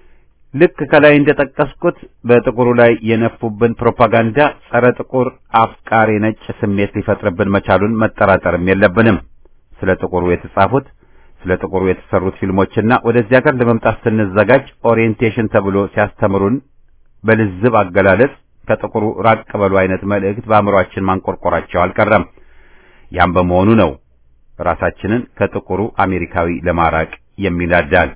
ልክ ከላይ እንደጠቀስኩት በጥቁሩ ላይ የነፉብን ፕሮፓጋንዳ ጸረ ጥቁር አፍቃሪ ነጭ ስሜት ሊፈጥርብን መቻሉን መጠራጠርም የለብንም። ስለ ጥቁሩ የተጻፉት ስለ ጥቁሩ የተሰሩት ፊልሞችና ወደዚህ ሀገር ለመምጣት ስንዘጋጅ ኦሪየንቴሽን ተብሎ ሲያስተምሩን በልዝብ አገላለጽ ከጥቁሩ ራቅ በሉ አይነት መልእክት በአእምሯችን ማንቆርቆራቸው አልቀረም። ያም በመሆኑ ነው ራሳችንን ከጥቁሩ አሜሪካዊ ለማራቅ የሚላዳል።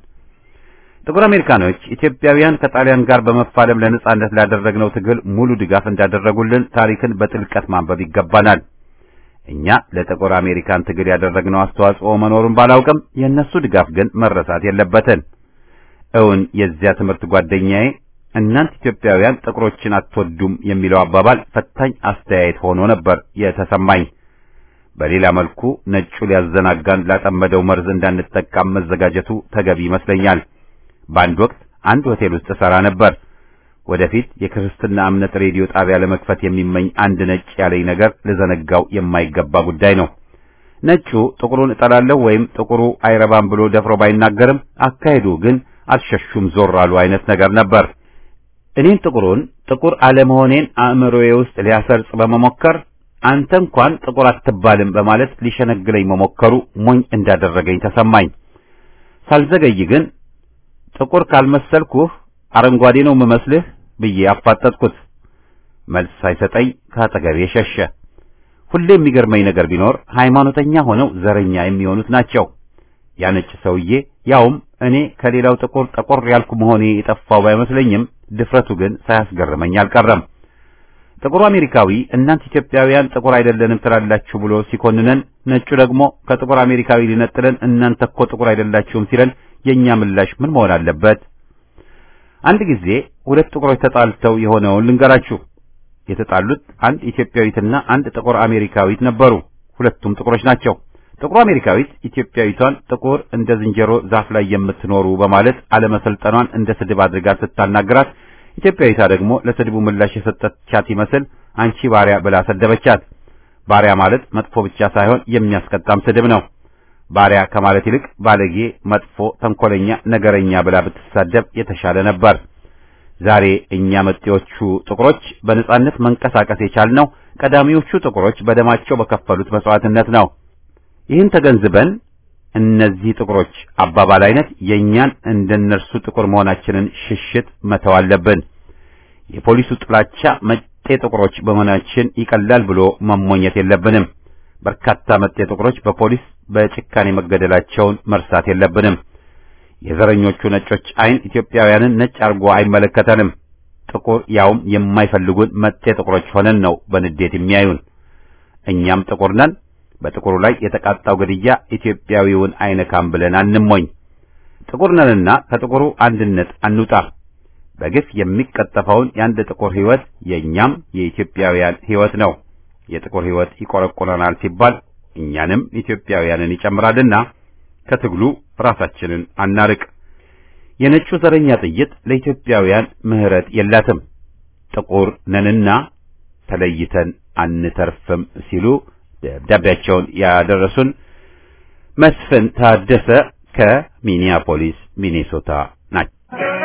ጥቁር አሜሪካኖች ኢትዮጵያውያን ከጣሊያን ጋር በመፋለም ለነጻነት ላደረግነው ትግል ሙሉ ድጋፍ እንዳደረጉልን ታሪክን በጥልቀት ማንበብ ይገባናል። እኛ ለጥቁር አሜሪካን ትግል ያደረግነው አስተዋጽኦ መኖሩን ባላውቅም የእነሱ ድጋፍ ግን መረሳት የለበትን። እውን የዚያ ትምህርት ጓደኛዬ እናንተ ኢትዮጵያውያን ጥቁሮችን አትወዱም የሚለው አባባል ፈታኝ አስተያየት ሆኖ ነበር የተሰማኝ። በሌላ መልኩ ነጩ ሊያዘናጋን ላጠመደው መርዝ እንዳንጠቃም መዘጋጀቱ ተገቢ ይመስለኛል። በአንድ ወቅት አንድ ሆቴል ውስጥ እሰራ ነበር። ወደፊት የክርስትና እምነት ሬዲዮ ጣቢያ ለመክፈት የሚመኝ አንድ ነጭ ያለኝ ነገር ልዘነጋው የማይገባ ጉዳይ ነው። ነጩ ጥቁሩን እጠላለሁ ወይም ጥቁሩ አይረባም ብሎ ደፍሮ ባይናገርም አካሄዱ ግን አልሸሹም ዞር አሉ አይነት ነገር ነበር። እኔን ጥቁሩን ጥቁር አለመሆኔን አእምሮዬ ውስጥ ሊያሰርጽ በመሞከር አንተ እንኳን ጥቁር አትባልም በማለት ሊሸነግለኝ መሞከሩ ሞኝ እንዳደረገኝ ተሰማኝ። ሳልዘገይ ግን ጥቁር ካልመሰልኩህ አረንጓዴ ነው የምመስልህ ብዬ አፋጠጥኩት። መልስ ሳይሰጠኝ ከአጠገቤ ሸሸ። ሁሌ የሚገርመኝ ነገር ቢኖር ሃይማኖተኛ ሆነው ዘረኛ የሚሆኑት ናቸው። ያ ነጭ ሰውዬ ያውም እኔ ከሌላው ጥቁር ጠቆር ያልኩ መሆኔ የጠፋው ባይመስለኝም ድፍረቱ ግን ሳያስገርመኝ አልቀረም። ጥቁሩ አሜሪካዊ እናንተ ኢትዮጵያውያን ጥቁር አይደለንም ትላላችሁ ብሎ ሲኮንነን፣ ነጩ ደግሞ ከጥቁር አሜሪካዊ ሊነጥለን እናንተ እኮ ጥቁር አይደላችሁም ሲለን የኛ ምላሽ ምን መሆን አለበት? አንድ ጊዜ ሁለት ጥቁሮች ተጣልተው የሆነውን ልንገራችሁ። የተጣሉት አንድ ኢትዮጵያዊትና አንድ ጥቁር አሜሪካዊት ነበሩ። ሁለቱም ጥቁሮች ናቸው። ጥቁር አሜሪካዊት ኢትዮጵያዊቷን ጥቁር እንደ ዝንጀሮ ዛፍ ላይ የምትኖሩ በማለት አለመሰልጠኗን እንደ ስድብ አድርጋ ስታናግራት፣ ኢትዮጵያዊቷ ደግሞ ለስድቡ ምላሽ የሰጠቻት ይመስል አንቺ ባሪያ ብላ ሰደበቻት። ባሪያ ማለት መጥፎ ብቻ ሳይሆን የሚያስቀጣም ስድብ ነው። ባሪያ ከማለት ይልቅ ባለጌ፣ መጥፎ፣ ተንኮለኛ፣ ነገረኛ ብላ ብትሳደብ የተሻለ ነበር። ዛሬ እኛ መጤዎቹ ጥቁሮች በነጻነት መንቀሳቀስ የቻልነው ቀዳሚዎቹ ጥቁሮች በደማቸው በከፈሉት መስዋዕትነት ነው። ይህን ተገንዝበን እነዚህ ጥቁሮች አባባል አይነት የእኛን እንደነርሱ ጥቁር መሆናችንን ሽሽት መተው አለብን። የፖሊሱ ጥላቻ መጤ ጥቁሮች በመሆናችን ይቀላል ብሎ መሞኘት የለብንም። በርካታ መጤ ጥቁሮች በፖሊስ በጭካኔ መገደላቸውን መርሳት የለብንም። የዘረኞቹ ነጮች አይን ኢትዮጵያውያንን ነጭ አርጎ አይመለከተንም። ጥቁር ያውም የማይፈልጉን መጤ ጥቁሮች ሆነን ነው በንዴት የሚያዩን። እኛም ጥቁር ነን። በጥቁሩ ላይ የተቃጣው ግድያ ኢትዮጵያዊውን አይነካም ብለን አንሞኝ። ጥቁር ነንና ከጥቁሩ አንድነት አንውጣ። በግፍ የሚቀጠፈውን የአንድ ጥቁር ሕይወት የእኛም የኢትዮጵያውያን ሕይወት ነው። የጥቁር ሕይወት ይቆረቆረናል ሲባል እኛንም ኢትዮጵያውያንን ይጨምራልና ከትግሉ ራሳችንን አናርቅ። የነጩ ዘረኛ ጥይት ለኢትዮጵያውያን ምሕረት የላትም። ጥቁር ነንና ተለይተን አንተርፍም ሲሉ ደብዳቤያቸውን ያደረሱን መስፍን ታደሰ ከሚኒያፖሊስ ሚኔሶታ ናቸው።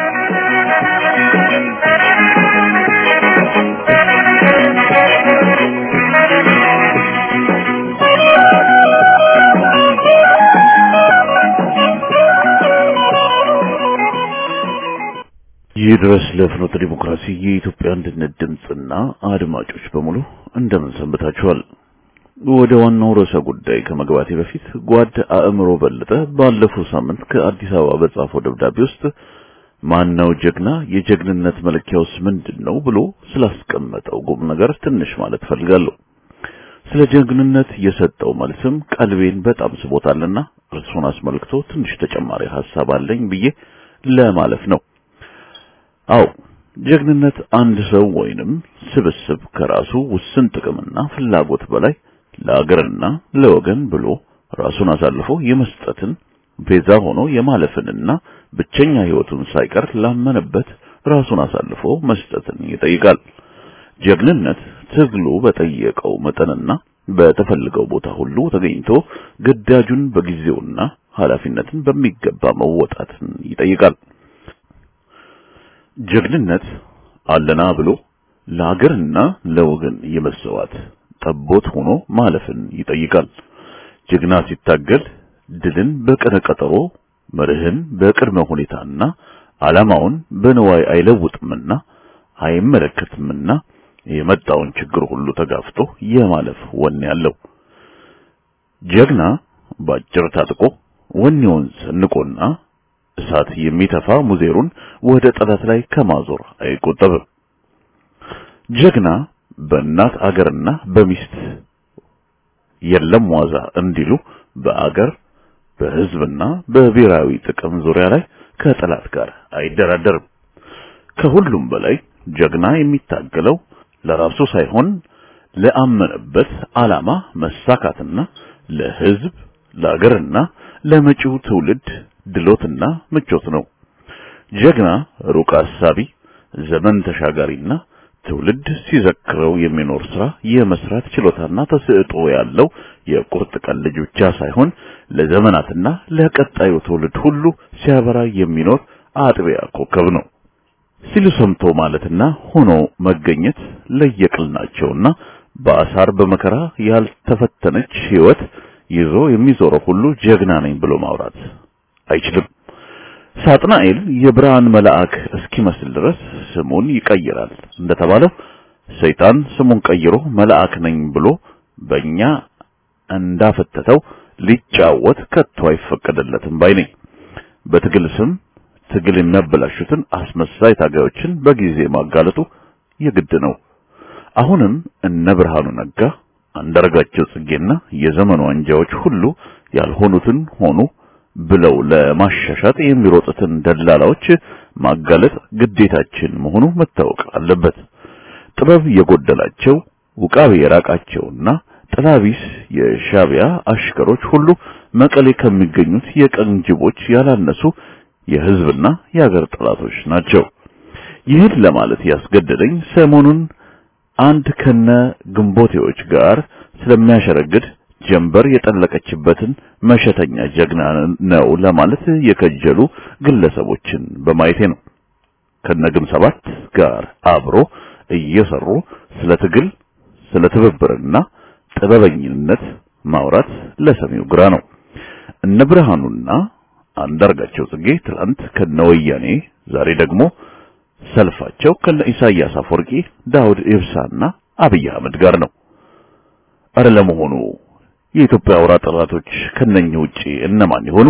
ይህ ድረስ ለፍኖተ ዲሞክራሲ የኢትዮጵያ አንድነት ድምፅና አድማጮች በሙሉ እንደምን ሰንብታችኋል? ወደ ዋናው ርዕሰ ጉዳይ ከመግባቴ በፊት ጓድ አእምሮ በለጠ ባለፈው ሳምንት ከአዲስ አበባ በጻፈው ደብዳቤ ውስጥ ማነው ጀግና፣ የጀግንነት መለኪያውስ ምንድን ነው ብሎ ስላስቀመጠው ቁም ነገር ትንሽ ማለት ፈልጋለሁ። ስለ ጀግንነት የሰጠው መልስም ቀልቤን በጣም ስቦታልና እርሱን አስመልክቶ ትንሽ ተጨማሪ ሐሳብ አለኝ ብዬ ለማለፍ ነው። አው ጀግንነት አንድ ሰው ወይንም ስብስብ ከራሱ ውስን ጥቅምና ፍላጎት በላይ ለአገርና ለወገን ብሎ ራሱን አሳልፎ የመስጠትን ቤዛ ሆኖ የማለፍንና ብቸኛ ሕይወቱን ሳይቀር ላመነበት ራሱን አሳልፎ መስጠትን ይጠይቃል። ጀግንነት ትግሉ በጠየቀው መጠንና በተፈልገው ቦታ ሁሉ ተገኝቶ ግዳጁን በጊዜውና ኃላፊነትን በሚገባ መወጣትን ይጠይቃል። ጀግንነት አለና ብሎ ለሀገርና ለወገን የመሰዋት ጠቦት ሆኖ ማለፍን ይጠይቃል። ጀግና ሲታገል ድልን በቅደም ቀጠሮ መርህን በቅድመ ሁኔታና ዓላማውን በንዋይ አይለውጥምና አይመለከትምና የመጣውን ችግር ሁሉ ተጋፍጦ የማለፍ ወኔ ያለው ጀግና ባጭር ታጥቆ ወኔውን ሰንቆና እሳት የሚተፋ ሙዜሩን ወደ ጠላት ላይ ከማዞር አይቆጠብም። ጀግና በእናት አገርና በሚስት የለም ዋዛ እንዲሉ በአገር በሕዝብና በብሔራዊ ጥቅም ዙሪያ ላይ ከጠላት ጋር አይደራደርም። ከሁሉም በላይ ጀግና የሚታገለው ለራሱ ሳይሆን ለአመነበት ዓላማ መሳካትና ለሕዝብ ለአገርና ለመጪው ትውልድ ድሎትና ምቾት ነው። ጀግና ሩቅ አሳቢ፣ ዘመን ተሻጋሪና ትውልድ ሲዘክረው የሚኖር ስራ የመስራት ችሎታና ተሰጥኦ ያለው የቁርጥ ቀን ልጅ ብቻ ሳይሆን ለዘመናትና ለቀጣዩ ትውልድ ሁሉ ሲያበራ የሚኖር አጥቢያ ኮከብ ነው ሲሉ ሰምቶ ማለትና ሆኖ መገኘት ለየቅል ናቸውና በአሳር በመከራ ያልተፈተነች ሕይወት ይዞ የሚዞረው ሁሉ ጀግና ነኝ ብሎ ማውራት አይችልም። ሳጥናኤል የብርሃን መልአክ እስኪመስል ድረስ ስሙን ይቀይራል እንደተባለው ሰይጣን ስሙን ቀይሮ መልአክ ነኝ ብሎ በእኛ እንዳፈተተው ሊጫወት ከቶ አይፈቀደለትም ባይ ነኝ። በትግል ስም ትግል የሚያበላሹትን አስመሳይ ታጋዮችን በጊዜ ማጋለጡ የግድ ነው። አሁንም እነ ብርሃኑ ነጋ፣ አንዳርጋቸው ጽጌና የዘመኑ አንጃዎች ሁሉ ያልሆኑትን ሆኑ ብለው ለማሻሻጥ የሚሮጡትን ደላላዎች ማጋለጥ ግዴታችን መሆኑ መታወቅ አለበት። ጥበብ የጎደላቸው ውቃቢ የራቃቸውና ጥላቢስ የሻቢያ አሽከሮች ሁሉ መቀሌ ከሚገኙት የቀን ጅቦች ያላነሱ የሕዝብና የሀገር ጠላቶች ናቸው። ይህን ለማለት ያስገደደኝ ሰሞኑን አንድ ከነ ግንቦቴዎች ጋር ስለሚያሸረግድ ጀንበር የጠለቀችበትን መሸተኛ ጀግና ነው ለማለት የከጀሉ ግለሰቦችን በማየቴ ነው። ከነግም ሰባት ጋር አብሮ እየሰሩ ስለ ትግል፣ ስለ ትብብርና ጥበበኝነት ማውራት ለሰሚው ግራ ነው። እነ ብርሃኑና አንዳርጋቸው ጽጌ ትላንት ከነወያኔ ዛሬ ደግሞ ሰልፋቸው ከነ ኢሳያስ አፈወርቂ፣ ዳውድ ኢብሳና አብይ አህመድ ጋር ነው። አረ ለመሆኑ የኢትዮጵያ አውራ ጠላቶች ከነኚህ ውጪ እነማን ይሆኑ?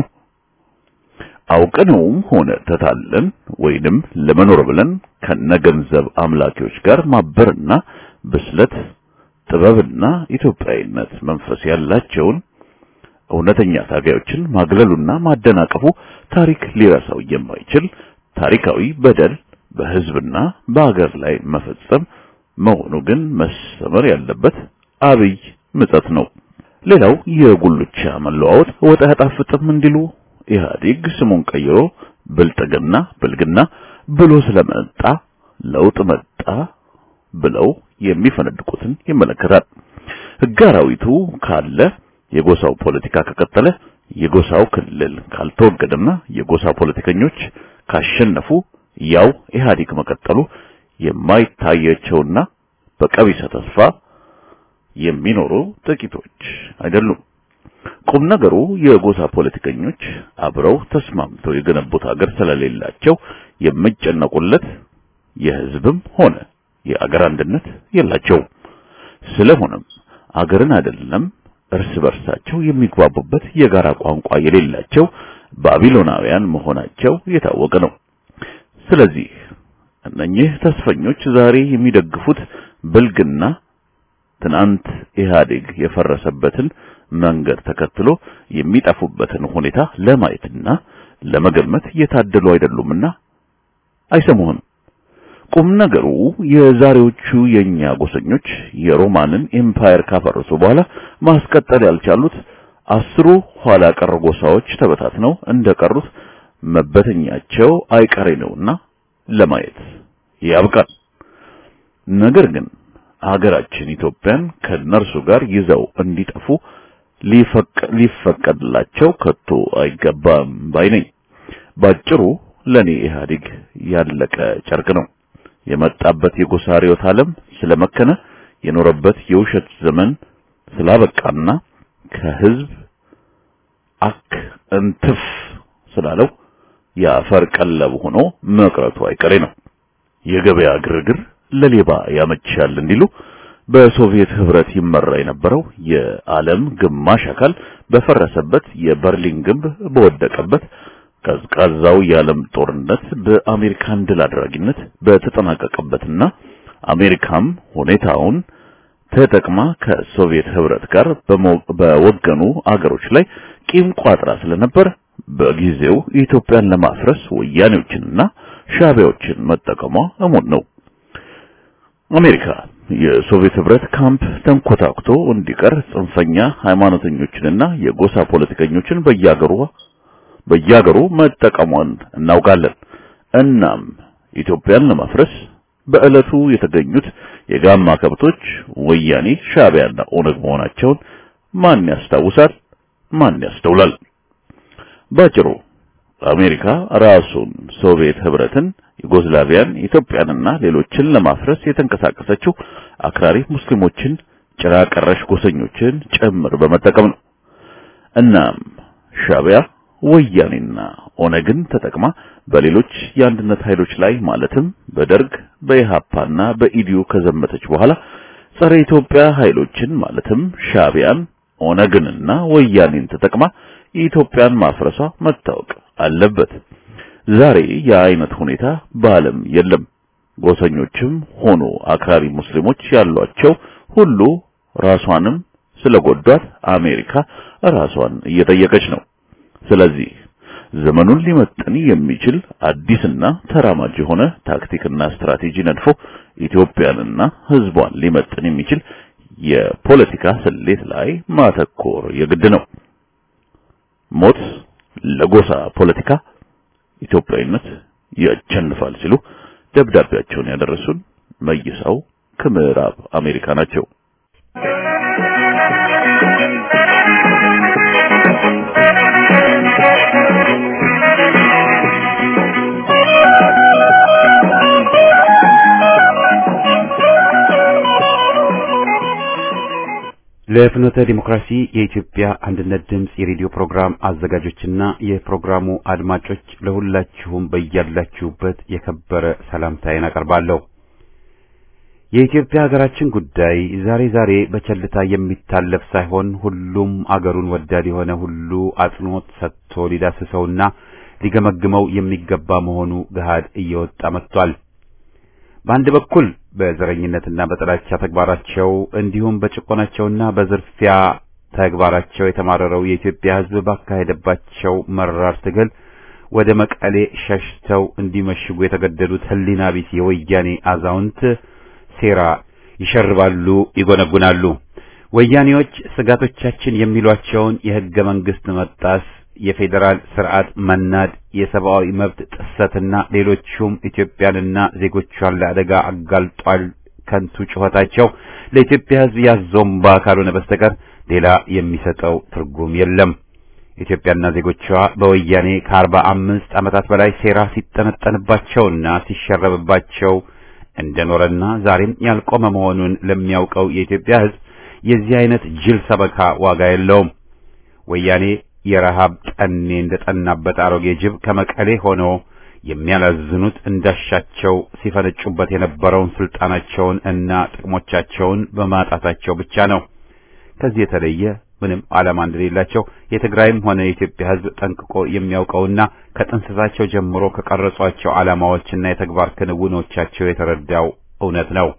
አውቀነውም ሆነ ተታለን ወይንም ለመኖር ብለን ከነገንዘብ አምላኪዎች ጋር ማበርና ብስለት ጥበብና ኢትዮጵያዊነት መንፈስ ያላቸውን እውነተኛ ታጋዮችን ማግለሉና ማደናቀፉ ታሪክ ሊረሳው የማይችል ታሪካዊ በደል በሕዝብና በአገር ላይ መፈጸም መሆኑ ግን መሰመር ያለበት አብይ ምጸት ነው። ሌላው የጉልቻ መለዋወጥ ወጥ አያጣፍጥም እንዲሉ ኢህአዴግ ስሙን ቀይሮ ብልጥግና ብልግና ብሎ ስለመጣ ለውጥ መጣ ብለው የሚፈነድቁትን ይመለከታል። ሕገ አራዊቱ ካለ የጎሳው ፖለቲካ ከቀጠለ የጎሳው ክልል ካልተወገደና የጎሳ ፖለቲከኞች ካሸነፉ ያው ኢህአዴግ መቀጠሉ የማይታያቸውና በቀቢሰ ተስፋ የሚኖሩ ጥቂቶች አይደሉም። ቁም ነገሩ የጎሳ ፖለቲከኞች አብረው ተስማምተው የገነቡት ሀገር ስለሌላቸው የሚጨነቁለት የህዝብም ሆነ የአገር አንድነት የላቸውም። ስለሆነም አገርን አይደለም እርስ በርሳቸው የሚግባቡበት የጋራ ቋንቋ የሌላቸው ባቢሎናውያን መሆናቸው የታወቀ ነው። ስለዚህ እነኚህ ተስፈኞች ዛሬ የሚደግፉት ብልግና ትናንት ኢህአዴግ የፈረሰበትን መንገድ ተከትሎ የሚጠፉበትን ሁኔታ ለማየትና ለመገመት የታደሉ አይደሉምና አይሰሙህም። ቁም ነገሩ የዛሬዎቹ የኛ ጎሰኞች የሮማንን ኤምፓየር ካፈረሱ በኋላ ማስቀጠል ያልቻሉት አስሩ ኋላ ቀር ጎሳዎች ተበታትነው እንደቀሩት መበተኛቸው አይቀሬ ነውና ለማየት ያብቃል። ነገር ግን ሀገራችን ኢትዮጵያን ከነርሱ ጋር ይዘው እንዲጠፉ ሊፈቀድላቸው ከቶ አይገባም ባይ ነኝ። ባጭሩ ለኔ ኢህአዴግ ያለቀ ጨርቅ ነው። የመጣበት የጎሳ ርዕዮተ ዓለም ስለመከነ የኖረበት የውሸት ዘመን ስላበቃና ከህዝብ አክ እንትፍ ስላለው የአፈር ቀለብ ሆኖ መቅረቱ አይቀሬ ነው። የገበያ ግርግር ለሌባ ያመቻል እንዲሉ በሶቪየት ህብረት ይመራ የነበረው የዓለም ግማሽ አካል በፈረሰበት የበርሊን ግንብ በወደቀበት ቀዝቃዛው የዓለም ጦርነት በአሜሪካን ድል አድራጊነት በተጠናቀቀበትና አሜሪካም ሁኔታውን ተጠቅማ ከሶቪየት ህብረት ጋር በወገኑ አገሮች ላይ ቂም ቋጥራ ስለነበር በጊዜው ኢትዮጵያን ለማፍረስ ወያኔዎችንና ሻቢያዎችን መጠቀሟ እሙን ነው። አሜሪካ የሶቪየት ህብረት ካምፕ ተንኮታኩቶ እንዲቀር ጽንፈኛ ሃይማኖተኞችንና የጎሳ ፖለቲከኞችን በየአገሩ በየአገሩ መጠቀሟን እናውቃለን። እናም ኢትዮጵያን ለማፍረስ በዕለቱ የተገኙት የጋማ ከብቶች ወያኔ፣ ሻቢያና ኦነግ መሆናቸውን ማን ያስታውሳል? ማን ያስተውላል? ባጭሩ አሜሪካ ራሱን ሶቪየት ህብረትን፣ ዩጎዝላቪያን፣ ኢትዮጵያንና ሌሎችን ለማፍረስ የተንቀሳቀሰችው አክራሪ ሙስሊሞችን፣ ጭራ ቀረሽ ጎሰኞችን ጭምር በመጠቀም ነው። እናም ሻቢያ ወያኔና ኦነግን ተጠቅማ በሌሎች የአንድነት ኃይሎች ላይ ማለትም በደርግ በኢሃፓና በኢዲዩ ከዘመተች በኋላ ጸረ ኢትዮጵያ ኃይሎችን ማለትም ሻቢያን፣ ኦነግንና ወያኔን ተጠቅማ ኢትዮጵያን ማፍረሷ መታወቅ አለበት። ዛሬ የአይነት ሁኔታ በዓለም የለም። ጎሰኞችም ሆኑ አክራሪ ሙስሊሞች ያሏቸው ሁሉ ራሷንም ስለጎዷት አሜሪካ ራሷን እየጠየቀች ነው። ስለዚህ ዘመኑን ሊመጥን የሚችል አዲስና ተራማጅ የሆነ ታክቲክና ስትራቴጂ ነድፎ ኢትዮጵያንና ሕዝቧን ሊመጥን የሚችል የፖለቲካ ስሌት ላይ ማተኮር የግድ ነው። ሞት ለጎሳ ፖለቲካ፣ ኢትዮጵያዊነት ያቸንፋል ሲሉ ደብዳቤያቸውን ያደረሱን መይሳው ከምዕራብ አሜሪካ ናቸው። ለፍኖተ ዲሞክራሲ የኢትዮጵያ አንድነት ድምፅ የሬዲዮ ፕሮግራም አዘጋጆችና የፕሮግራሙ አድማጮች ለሁላችሁም በያላችሁበት የከበረ ሰላምታዬን አቀርባለሁ። የኢትዮጵያ ሀገራችን ጉዳይ ዛሬ ዛሬ በቸልታ የሚታለፍ ሳይሆን ሁሉም አገሩን ወዳድ የሆነ ሁሉ አጽንኦት ሰጥቶ ሊዳስሰውና ሊገመግመው የሚገባ መሆኑ ገሃድ እየወጣ መጥቷል። በአንድ በኩል በዘረኝነትና በጥላቻ ተግባራቸው እንዲሁም በጭቆናቸውና በዝርፊያ ተግባራቸው የተማረረው የኢትዮጵያ ሕዝብ ባካሄደባቸው መራር ትግል ወደ መቀሌ ሸሽተው እንዲመሽጉ የተገደዱት ሕሊና ቢስ የወያኔ አዛውንት ሴራ ይሸርባሉ፣ ይጎነጉናሉ። ወያኔዎች ስጋቶቻችን የሚሏቸውን የሕገ መንግሥት መጣስ የፌዴራል ስርዓት መናድ፣ የሰብአዊ መብት ጥሰትና ሌሎቹም ኢትዮጵያንና ዜጎቿን ለአደጋ አጋልጧል። ከንቱ ጩኸታቸው ለኢትዮጵያ ሕዝብ ያዞምባ ካልሆነ በስተቀር ሌላ የሚሰጠው ትርጉም የለም። ኢትዮጵያና ዜጎቿ በወያኔ ከአርባ አምስት ዓመታት በላይ ሴራ ሲጠነጠንባቸውና ሲሸረብባቸው እንደኖረና ዛሬም ያልቆመ መሆኑን ለሚያውቀው የኢትዮጵያ ሕዝብ የዚህ አይነት ጅል ሰበካ ዋጋ የለውም። ወያኔ የረሃብ ጠኔ እንደጠናበት አሮጌ ጅብ ከመቀሌ ሆኖ የሚያላዝኑት እንዳሻቸው ሲፈነጩበት የነበረውን ስልጣናቸውን እና ጥቅሞቻቸውን በማጣታቸው ብቻ ነው። ከዚህ የተለየ ምንም ዓላማ እንደሌላቸው የትግራይም ሆነ የኢትዮጵያ ሕዝብ ጠንቅቆ የሚያውቀውና ከጥንስሳቸው ጀምሮ ከቀረጿቸው ዓላማዎችና የተግባር ክንውኖቻቸው የተረዳው እውነት ነው።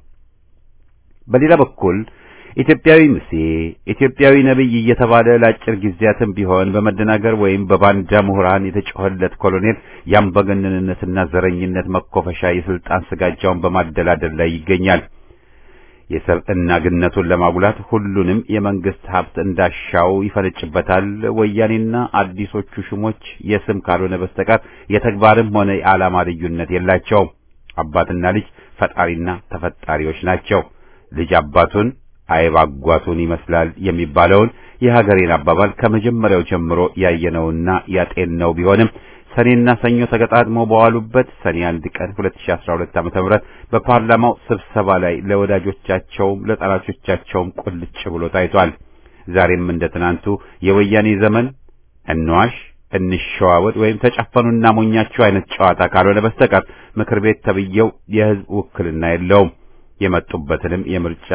በሌላ በኩል ኢትዮጵያዊ ምሴ ኢትዮጵያዊ ነብይ እየተባለ ለአጭር ጊዜያትም ቢሆን በመደናገር ወይም በባንዳ ምሁራን የተጮኸለት ኮሎኔል የአምባገነንነትና ዘረኝነት መኮፈሻ የስልጣን ስጋጃውን በማደላደል ላይ ይገኛል። የሰብዕና ግነቱን ለማጉላት ሁሉንም የመንግስት ሀብት እንዳሻው ይፈነጭበታል። ወያኔና አዲሶቹ ሹሞች የስም ካልሆነ በስተቀር የተግባርም ሆነ የዓላማ ልዩነት የላቸውም። አባትና ልጅ ፈጣሪና ተፈጣሪዎች ናቸው። ልጅ አባቱን አይብ አጓቱን ይመስላል የሚባለውን የሀገሬን አባባል ከመጀመሪያው ጀምሮ ያየነውና ያጤንነው ቢሆንም ሰኔና ሰኞ ተገጣጥመው በዋሉበት ሰኔ አንድ ቀን 2012 ዓ.ም በፓርላማው ስብሰባ ላይ ለወዳጆቻቸውም ለጠላቶቻቸውም ቁልጭ ብሎ ታይቷል። ዛሬም እንደ ትናንቱ የወያኔ ዘመን እንዋሽ፣ እንሸዋወድ ወይም ተጨፈኑና ሞኛችሁ አይነት ጨዋታ ካልሆነ በስተቀር ምክር ቤት ተብዬው የህዝብ ውክልና የለውም። የመጡበትንም የምርጫ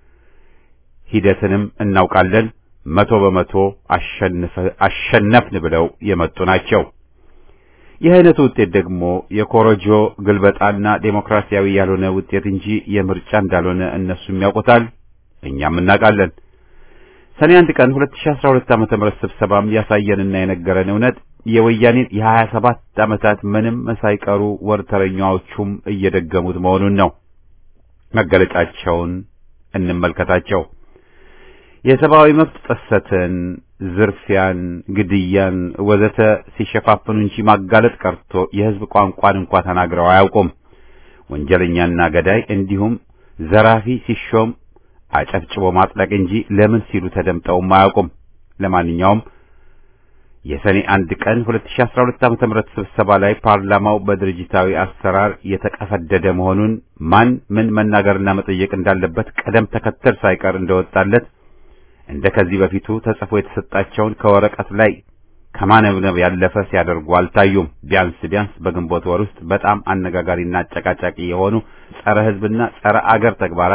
ሂደትንም እናውቃለን። መቶ በመቶ አሸነፍን ብለው የመጡ ናቸው። ይህ አይነቱ ውጤት ደግሞ የኮረጆ ግልበጣና ዴሞክራሲያዊ ያልሆነ ውጤት እንጂ የምርጫ እንዳልሆነ እነሱም ያውቁታል፣ እኛም እናውቃለን። ሰኔ አንድ ቀን 2012 ዓመተ ምህረት ስብሰባም ያሳየንና የነገረን እውነት የወያኔን የ27 ዓመታት ምንም ሳይቀሩ ወርተረኛዎቹም እየደገሙት መሆኑን ነው። መገለጫቸውን እንመልከታቸው። የሰብአዊ መብት ጥሰትን፣ ዝርፊያን፣ ግድያን ወዘተ ሲሸፋፍኑ እንጂ ማጋለጥ ቀርቶ የህዝብ ቋንቋን እንኳ ተናግረው አያውቁም። ወንጀለኛና ገዳይ እንዲሁም ዘራፊ ሲሾም አጨብጭቦ ማጥለቅ እንጂ ለምን ሲሉ ተደምጠውም አያውቁም። ለማንኛውም የሰኔ አንድ ቀን 2012 ዓ.ም ስብሰባ ላይ ፓርላማው በድርጅታዊ አሰራር የተቀፈደደ መሆኑን ማን ምን መናገርና መጠየቅ እንዳለበት ቀደም ተከተል ሳይቀር እንደወጣለት እንደ ከዚህ በፊቱ ተጽፎ የተሰጣቸውን ከወረቀት ላይ ከማነብነብ ያለፈ ሲያደርጉ አልታዩም። ቢያንስ ቢያንስ በግንቦት ወር ውስጥ በጣም አነጋጋሪና አጨቃጫቂ የሆኑ ጸረ ሕዝብና ጸረ አገር ተግባራት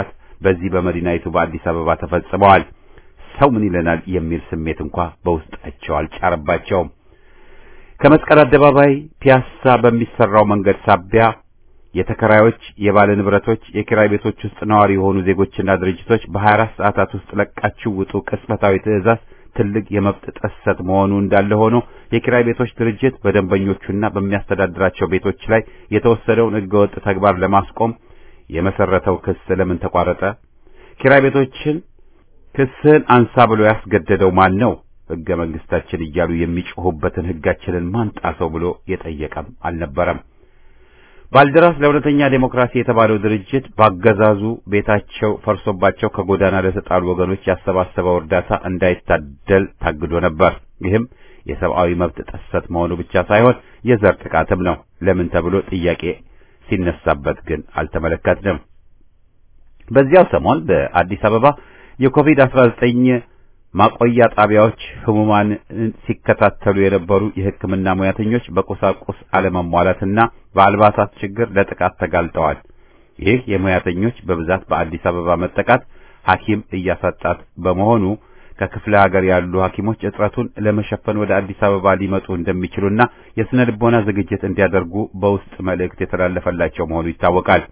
በዚህ በመዲናይቱ በአዲስ አበባ ተፈጽመዋል። ሰው ምን ይለናል የሚል ስሜት እንኳ በውስጣቸው አልጫረባቸውም። ከመስቀል አደባባይ ፒያሳ በሚሰራው መንገድ ሳቢያ የተከራዮች፣ የባለ ንብረቶች፣ የኪራይ ቤቶች ውስጥ ነዋሪ የሆኑ ዜጎችና ድርጅቶች በ24 ሰዓታት ውስጥ ለቃችሁ ውጡ ቅጽበታዊ ትዕዛዝ ትልቅ የመብት ጥሰት መሆኑ እንዳለ ሆኖ የኪራይ ቤቶች ድርጅት በደንበኞቹና በሚያስተዳድራቸው ቤቶች ላይ የተወሰደውን ሕገወጥ ተግባር ለማስቆም የመሰረተው ክስ ለምን ተቋረጠ? ኪራይ ቤቶችን ክስህን አንሳ ብሎ ያስገደደው ማን ነው? ሕገ መንግስታችን እያሉ የሚጮሁበትን ሕጋችንን ማን ጣሰው ብሎ የጠየቀም አልነበረም። ባልደራስ ለእውነተኛ ዴሞክራሲ የተባለው ድርጅት ባገዛዙ ቤታቸው ፈርሶባቸው ከጎዳና ለተጣሉ ወገኖች ያሰባሰበው እርዳታ እንዳይታደል ታግዶ ነበር። ይህም የሰብአዊ መብት ጥሰት መሆኑ ብቻ ሳይሆን የዘር ጥቃትም ነው። ለምን ተብሎ ጥያቄ ሲነሳበት ግን አልተመለከትንም። በዚያው ሰሞን በአዲስ አበባ የኮቪድ-19 ማቆያ ጣቢያዎች ህሙማን ሲከታተሉ የነበሩ የሕክምና ሙያተኞች በቁሳቁስ አለመሟላትና በአልባሳት ችግር ለጥቃት ተጋልጠዋል። ይህ የሙያተኞች በብዛት በአዲስ አበባ መጠቃት ሐኪም እያሳጣት በመሆኑ ከክፍለ ሀገር ያሉ ሐኪሞች እጥረቱን ለመሸፈን ወደ አዲስ አበባ ሊመጡ እንደሚችሉና የስነ ልቦና ዝግጅት እንዲያደርጉ በውስጥ መልእክት የተላለፈላቸው መሆኑ ይታወቃል።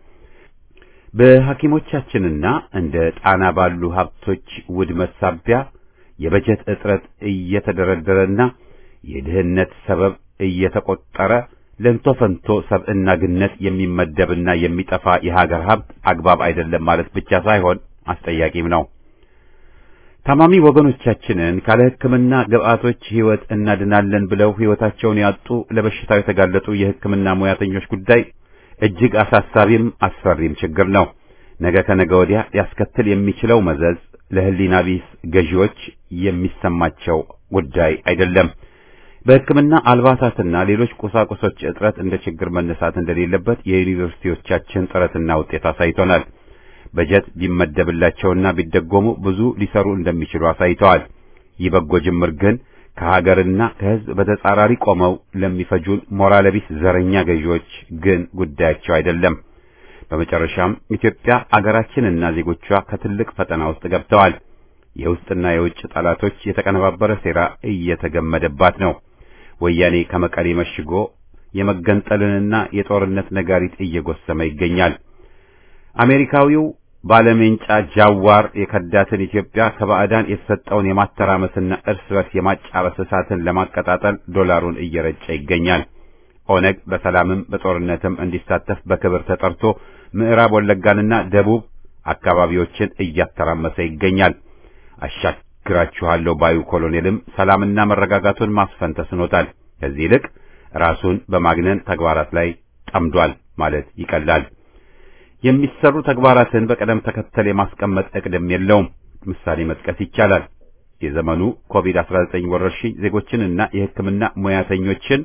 በሐኪሞቻችንና እንደ ጣና ባሉ ሀብቶች ውድመት ሳቢያ የበጀት እጥረት እየተደረደረና የድህነት ሰበብ እየተቆጠረ ለንቶ ፈንቶ ሰብዕና ግነት የሚመደብና የሚጠፋ የሀገር ሀብት አግባብ አይደለም ማለት ብቻ ሳይሆን አስጠያቂም ነው። ታማሚ ወገኖቻችንን ካለ ሕክምና ግብአቶች ሕይወት እናድናለን ብለው ሕይወታቸውን ያጡ ለበሽታው የተጋለጡ የሕክምና ሙያተኞች ጉዳይ እጅግ አሳሳቢም አስፈሪም ችግር ነው። ነገ ከነገ ወዲያ ሊያስከትል የሚችለው መዘዝ ለሕሊና ቢስ ገዢዎች የሚሰማቸው ጉዳይ አይደለም። በሕክምና አልባሳትና ሌሎች ቁሳቁሶች እጥረት እንደ ችግር መነሳት እንደሌለበት የዩኒቨርሲቲዎቻችን ጥረትና ውጤት አሳይቶናል። በጀት ቢመደብላቸውና ቢደጎሙ ብዙ ሊሰሩ እንደሚችሉ አሳይተዋል። ይህ በጎ ጅምር ግን ከሀገርና ከሕዝብ በተጻራሪ ቆመው ለሚፈጁን ሞራል ቢስ ዘረኛ ገዢዎች ግን ጉዳያቸው አይደለም። በመጨረሻም ኢትዮጵያ አገራችንና ዜጎቿ ከትልቅ ፈተና ውስጥ ገብተዋል። የውስጥና የውጭ ጠላቶች የተቀነባበረ ሴራ እየተገመደባት ነው። ወያኔ ከመቀሌ መሽጎ የመገንጠልንና የጦርነት ነጋሪት እየጎሰመ ይገኛል። አሜሪካዊው ባለሜንጫ ጃዋር የከዳትን ኢትዮጵያ ከባዕዳን የተሰጠውን የማተራመስና እርስ በርስ የማጫረስ እሳትን ለማቀጣጠል ዶላሩን እየረጨ ይገኛል። ኦነግ በሰላምም በጦርነትም እንዲሳተፍ በክብር ተጠርቶ ምዕራብ ወለጋንና ደቡብ አካባቢዎችን እያተራመሰ ይገኛል። አሻግራችኋለሁ ባዩ ኮሎኔልም ሰላምና መረጋጋቱን ማስፈን ተስኖታል። ከዚህ ይልቅ ራሱን በማግነን ተግባራት ላይ ጠምዷል ማለት ይቀላል። የሚሰሩ ተግባራትን በቅደም ተከተል የማስቀመጥ እቅድም የለውም። ምሳሌ መጥቀስ ይቻላል። የዘመኑ ኮቪድ-19 ወረርሽኝ ዜጎችንና የሕክምና ሙያተኞችን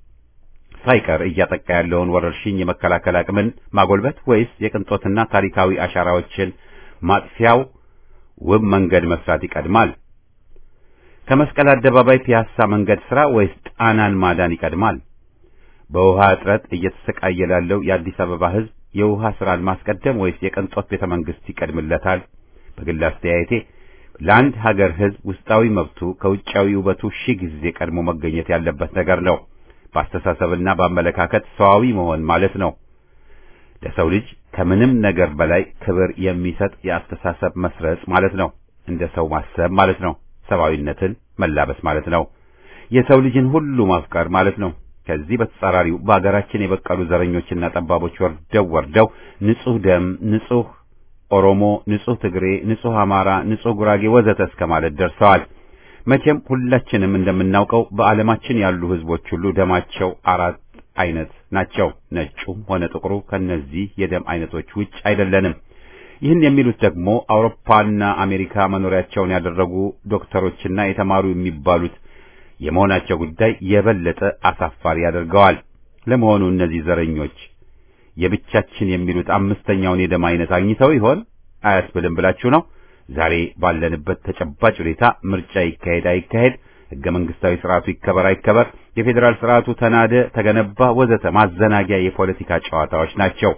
ሳይቀር እያጠቃ ያለውን ወረርሽኝ የመከላከል አቅምን ማጎልበት ወይስ የቅንጦትና ታሪካዊ አሻራዎችን ማጥፊያው ውብ መንገድ መስራት ይቀድማል? ከመስቀል አደባባይ ፒያሳ መንገድ ስራ ወይስ ጣናን ማዳን ይቀድማል? በውሃ እጥረት እየተሰቃየ ላለው የአዲስ አበባ ሕዝብ የውሃ ስራን ማስቀደም ወይስ የቅንጦት ቤተ መንግስት ይቀድምለታል? በግል አስተያየቴ ለአንድ ሀገር ሕዝብ ውስጣዊ መብቱ ከውጫዊ ውበቱ ሺህ ጊዜ ቀድሞ መገኘት ያለበት ነገር ነው። በአስተሳሰብና በአመለካከት ሰዋዊ መሆን ማለት ነው። ለሰው ልጅ ከምንም ነገር በላይ ክብር የሚሰጥ የአስተሳሰብ መስረጽ ማለት ነው። እንደ ሰው ማሰብ ማለት ነው። ሰብአዊነትን መላበስ ማለት ነው። የሰው ልጅን ሁሉ ማፍቀር ማለት ነው። ከዚህ በተጻራሪው በአገራችን የበቀሉ ዘረኞችና ጠባቦች ወርደው ወርደው ንጹህ ደም፣ ንጹህ ኦሮሞ፣ ንጹህ ትግሬ፣ ንጹህ አማራ፣ ንጹህ ጉራጌ ወዘተ እስከ ማለት ደርሰዋል። መቼም ሁላችንም እንደምናውቀው በዓለማችን ያሉ ህዝቦች ሁሉ ደማቸው አራት አይነት ናቸው። ነጩም ሆነ ጥቁሩ ከነዚህ የደም አይነቶች ውጭ አይደለንም። ይህን የሚሉት ደግሞ አውሮፓና አሜሪካ መኖሪያቸውን ያደረጉ ዶክተሮችና የተማሩ የሚባሉት የመሆናቸው ጉዳይ የበለጠ አሳፋሪ ያደርገዋል። ለመሆኑ እነዚህ ዘረኞች የብቻችን የሚሉት አምስተኛውን የደም አይነት አግኝተው ይሆን አያስብልም ብላችሁ ነው? ዛሬ ባለንበት ተጨባጭ ሁኔታ ምርጫ ይካሄድ አይካሄድ፣ ህገ መንግስታዊ ስርዓቱ ይከበር አይከበር፣ የፌዴራል ስርዓቱ ተናደ ተገነባ፣ ወዘተ ማዘናጊያ የፖለቲካ ጨዋታዎች ናቸው።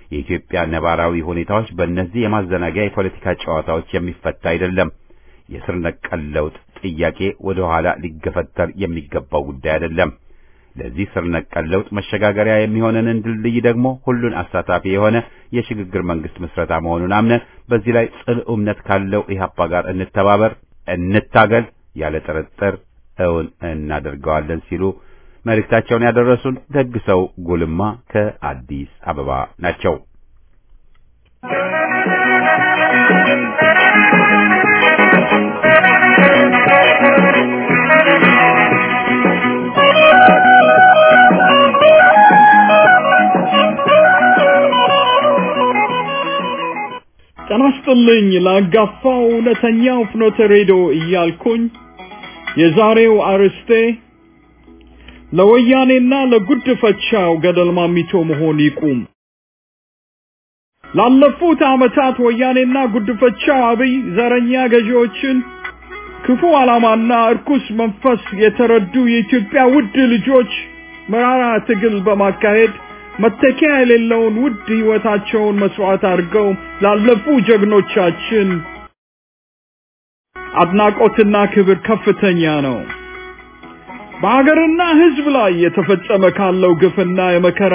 የኢትዮጵያ ነባራዊ ሁኔታዎች በእነዚህ የማዘናጊያ የፖለቲካ ጨዋታዎች የሚፈታ አይደለም። የስር ነቀል ለውጥ ጥያቄ ወደ ኋላ ሊገፈተር የሚገባው ጉዳይ አይደለም። ለዚህ ስር ነቀል ለውጥ መሸጋገሪያ የሚሆነንን ድልድይ ደግሞ ሁሉን አሳታፊ የሆነ የሽግግር መንግስት ምስረታ መሆኑን አምነን በዚህ ላይ ጽኑ እምነት ካለው ኢህአፓ ጋር እንተባበር፣ እንታገል፣ ያለ ጥርጥር እውን እናደርገዋለን ሲሉ መልእክታቸውን ያደረሱን ደግ ሰው ጉልማ ከአዲስ አበባ ናቸው። ጤና ይስጥልኝ ላጋፋው እውነተኛው ፍኖተ ሬዲዮ እያልኩኝ የዛሬው አርዕስቴ ለወያኔና ለጉድፈቻው ገደል ማሚቶ መሆን ይቁም። ላለፉት ዓመታት ወያኔና ጉድፈቻው አብይ ዘረኛ ገዢዎችን ክፉ ዓላማና እርኩስ መንፈስ የተረዱ የኢትዮጵያ ውድ ልጆች መራራ ትግል በማካሄድ መተኪያ የሌለውን ውድ ሕይወታቸውን መስዋዕት አድርገው ላለፉ ጀግኖቻችን አድናቆትና ክብር ከፍተኛ ነው። በሀገርና ሕዝብ ላይ የተፈጸመ ካለው ግፍና የመከራ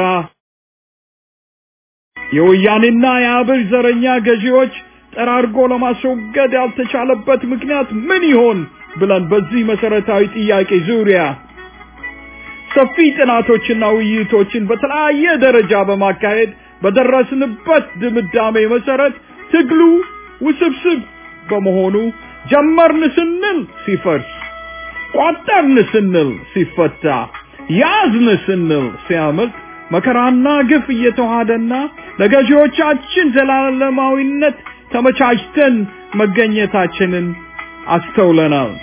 የወያኔና የአብይ ዘረኛ ገዢዎች ጠራርጎ ለማስወገድ ያልተቻለበት ምክንያት ምን ይሆን ብለን በዚህ መሰረታዊ ጥያቄ ዙሪያ ሰፊ ጥናቶችና ውይይቶችን በተለያየ ደረጃ በማካሄድ በደረስንበት ድምዳሜ መሰረት ትግሉ ውስብስብ በመሆኑ ጀመርን ስንል ሲፈርስ፣ ቋጠርን ስንል ሲፈታ፣ ያዝን ስንል ሲያመልጥ መከራና ግፍ እየተዋሃደና ለገዢዎቻችን ዘላለማዊነት ተመቻችተን መገኘታችንን አስተውለናል።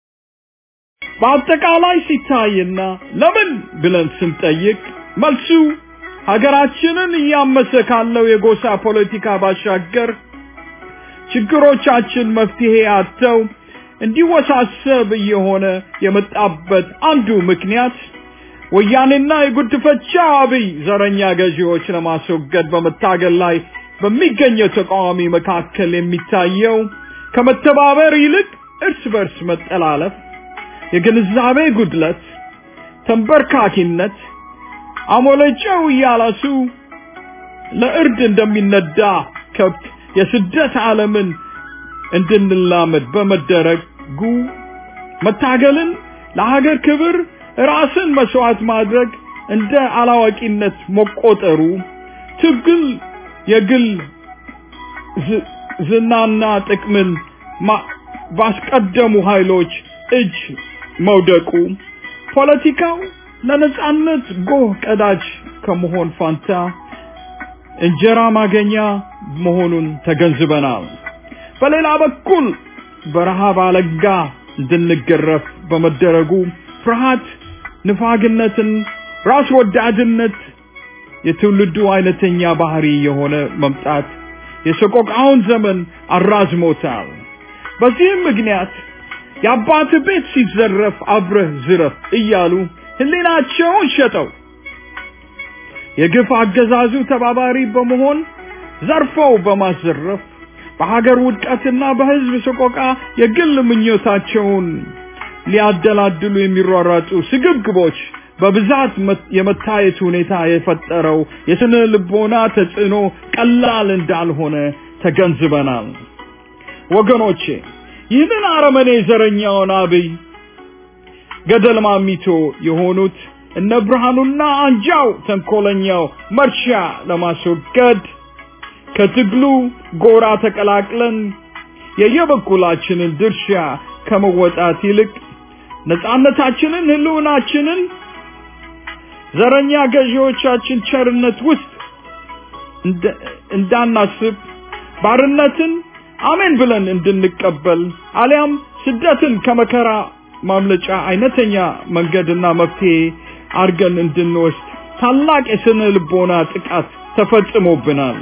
በአጠቃላይ ሲታይና ለምን ብለን ስንጠይቅ መልሱ ሀገራችንን እያመሰ ካለው የጎሳ ፖለቲካ ባሻገር ችግሮቻችን መፍትሄ አጥተው እንዲወሳሰብ እየሆነ የመጣበት አንዱ ምክንያት ወያኔና የጉድፈቻ አብይ ዘረኛ ገዢዎች ለማስወገድ በመታገል ላይ በሚገኘው ተቃዋሚ መካከል የሚታየው ከመተባበር ይልቅ እርስ በርስ መጠላለፍ የግንዛቤ ጉድለት፣ ተንበርካኪነት፣ አሞለጨው እያላሱ ለእርድ እንደሚነዳ ከብት የስደት ዓለምን እንድንላመድ በመደረጉ መታገልን ለሀገር ክብር ራስን መስዋዕት ማድረግ እንደ አላዋቂነት መቆጠሩ ትግል የግል ዝናና ጥቅምን ባስቀደሙ ኃይሎች እጅ መውደቁ ፖለቲካው ለነጻነት ጎህ ቀዳጅ ከመሆን ፋንታ እንጀራ ማገኛ መሆኑን ተገንዝበናል። በሌላ በኩል በረሃብ አለንጋ እንድንገረፍ በመደረጉ ፍርሃት፣ ንፋግነትን፣ ራስ ወዳድነት የትውልዱ አይነተኛ ባህሪ የሆነ መምጣት የሰቆቃውን ዘመን አራዝሞታል። በዚህም ምክንያት የአባት ቤት ሲዘረፍ አብረህ ዝረፍ እያሉ ህሊናቸውን ሸጠው የግፍ አገዛዙ ተባባሪ በመሆን ዘርፈው በማዘረፍ በሀገር ውድቀትና በህዝብ ሰቆቃ የግል ምኞታቸውን ሊያደላድሉ የሚሯሯጡ ስግብግቦች በብዛት የመታየት ሁኔታ የፈጠረው የስነ ልቦና ተጽዕኖ ቀላል እንዳልሆነ ተገንዝበናል። ወገኖቼ ይህንን አረመኔ ዘረኛውን አብይ ገደል ማሚቶ የሆኑት እነ ብርሃኑና አንጃው ተንኮለኛው መርሻ ለማስወገድ ከትግሉ ጎራ ተቀላቅለን የየበኩላችንን ድርሻ ከመወጣት ይልቅ ነጻነታችንን፣ ህልውናችንን ዘረኛ ገዢዎቻችን ቸርነት ውስጥ እንዳናስብ ባርነትን አሜን ብለን እንድንቀበል አሊያም ስደትን ከመከራ ማምለጫ አይነተኛ መንገድና መፍትሄ አድርገን እንድንወስድ ታላቅ የስነ ልቦና ጥቃት ተፈጽሞብናል።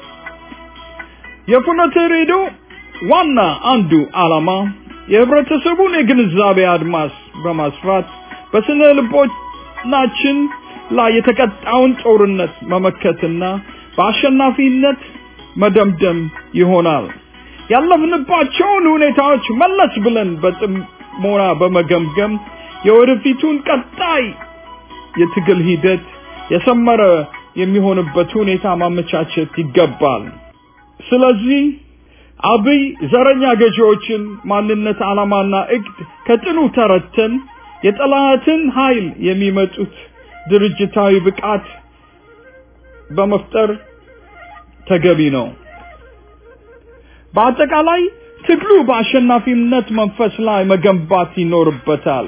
የፍኖተ ሬዲዮ ዋና አንዱ ዓላማ የህብረተሰቡን የግንዛቤ አድማስ በማስፋት በስነ ልቦናችን ላይ የተቀጣውን ጦርነት መመከትና በአሸናፊነት መደምደም ይሆናል። ያለፍንባቸውን ሁኔታዎች መለስ ብለን በጥሞና በመገምገም የወደፊቱን ቀጣይ የትግል ሂደት የሰመረ የሚሆንበት ሁኔታ ማመቻቸት ይገባል። ስለዚህ አብይ ዘረኛ ገዢዎችን ማንነት፣ ዓላማና እቅድ ከጥኑ ተረተን የጠላትን ኃይል የሚመጡት ድርጅታዊ ብቃት በመፍጠር ተገቢ ነው። በአጠቃላይ ትግሉ በአሸናፊነት መንፈስ ላይ መገንባት ይኖርበታል።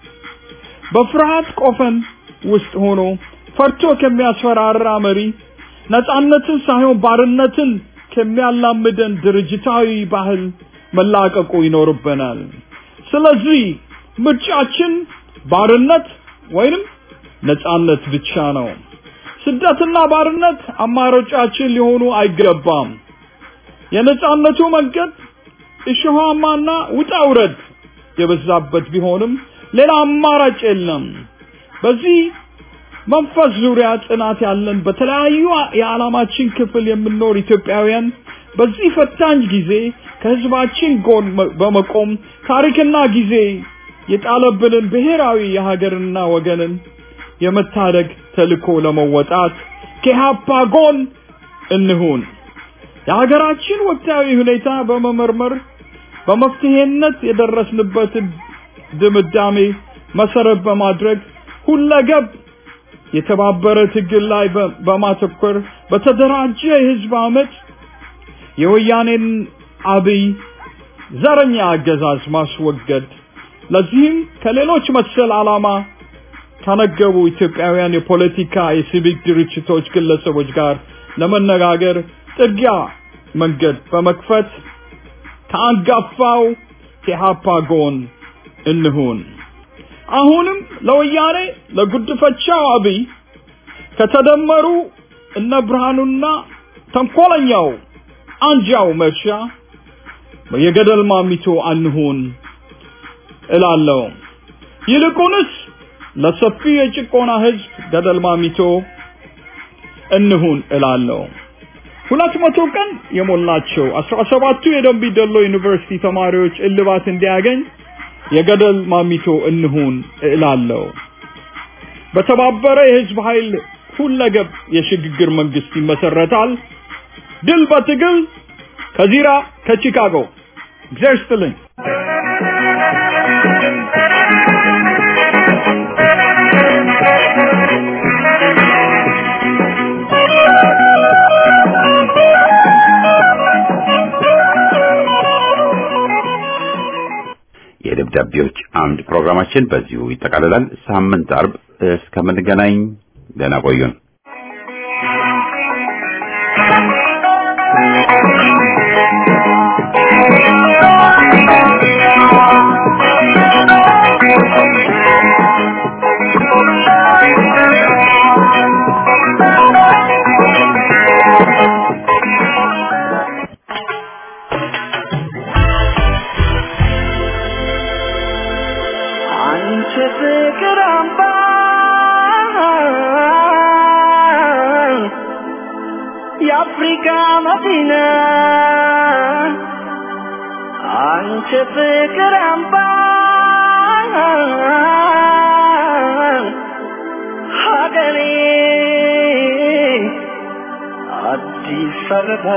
በፍርሃት ቆፈን ውስጥ ሆኖ ፈርቶ ከሚያስፈራራ መሪ ነጻነትን ሳይሆን ባርነትን ከሚያላምደን ድርጅታዊ ባህል መላቀቁ ይኖርብናል። ስለዚህ ምርጫችን ባርነት ወይንም ነጻነት ብቻ ነው። ስደትና ባርነት አማራጫችን ሊሆኑ አይገባም። የነጻነቱ መንገድ እሾሃማና ውጣ ውረድ የበዛበት ቢሆንም ሌላ አማራጭ የለም። በዚህ መንፈስ ዙሪያ ጽናት ያለን በተለያዩ የዓላማችን ክፍል የምንኖር ኢትዮጵያውያን በዚህ ፈታኝ ጊዜ ከህዝባችን ጎን በመቆም ታሪክና ጊዜ የጣለብንን ብሔራዊ የሀገርና ወገንን የመታደግ ተልኮ ለመወጣት ከኢህአፓ ጎን እንሁን። የሀገራችን ወቅታዊ ሁኔታ በመመርመር በመፍትሄነት የደረስንበትን ድምዳሜ መሰረት በማድረግ ሁለገብ የተባበረ ትግል ላይ በማተኮር በተደራጀ የህዝብ አመት የወያኔን አብይ ዘረኛ አገዛዝ ማስወገድ ለዚህም ከሌሎች መሰል ዓላማ ከነገቡ ኢትዮጵያውያን የፖለቲካ የሲቪክ ድርጅቶች ግለሰቦች ጋር ለመነጋገር ጥርጊያ መንገድ በመክፈት ከአንጋፋው ከኢህአፓ ጎን እንሁን። አሁንም ለወያኔ ለጉድፈቻው አብይ ከተደመሩ እነ ብርሃኑና ተንኮለኛው አንጃው መርሻ የገደል ማሚቶ አንሁን እላለሁ። ይልቁንስ ለሰፊው የጭቆና ህዝብ ገደል ማሚቶ እንሁን እላለሁ። ሁለት መቶ ቀን የሞላቸው አስራ ሰባቱ የደንቢ ዶሎ ዩኒቨርሲቲ ተማሪዎች እልባት እንዲያገኝ የገደል ማሚቶ እንሁን እላለሁ። በተባበረ የህዝብ ኃይል ሁለገብ የሽግግር መንግስት ይመሰረታል። ድል በትግል ከዚራ ከቺካጎ እግዚአብሔር ይስጥልኝ። የደብዳቤዎች አምድ ፕሮግራማችን በዚሁ ይጠቃልላል። ሳምንት አርብ እስከምንገናኝ ደህና ቆዩን። አንቺ ፍቅር አምባ የአፍሪካ መዲና አንቺ ፍቅር አምባ ሀገሬ አዲስ አበባ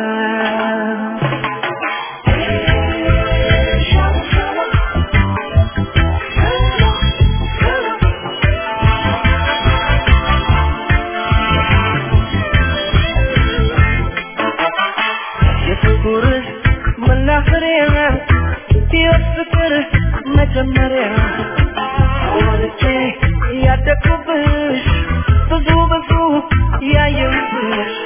የፍቅር መናኸሪያ ሕይወት ፍቅር መጀመሪያ ወልጄ ያደግኩብሽ ብዙ ብዙ ያየሁብሽ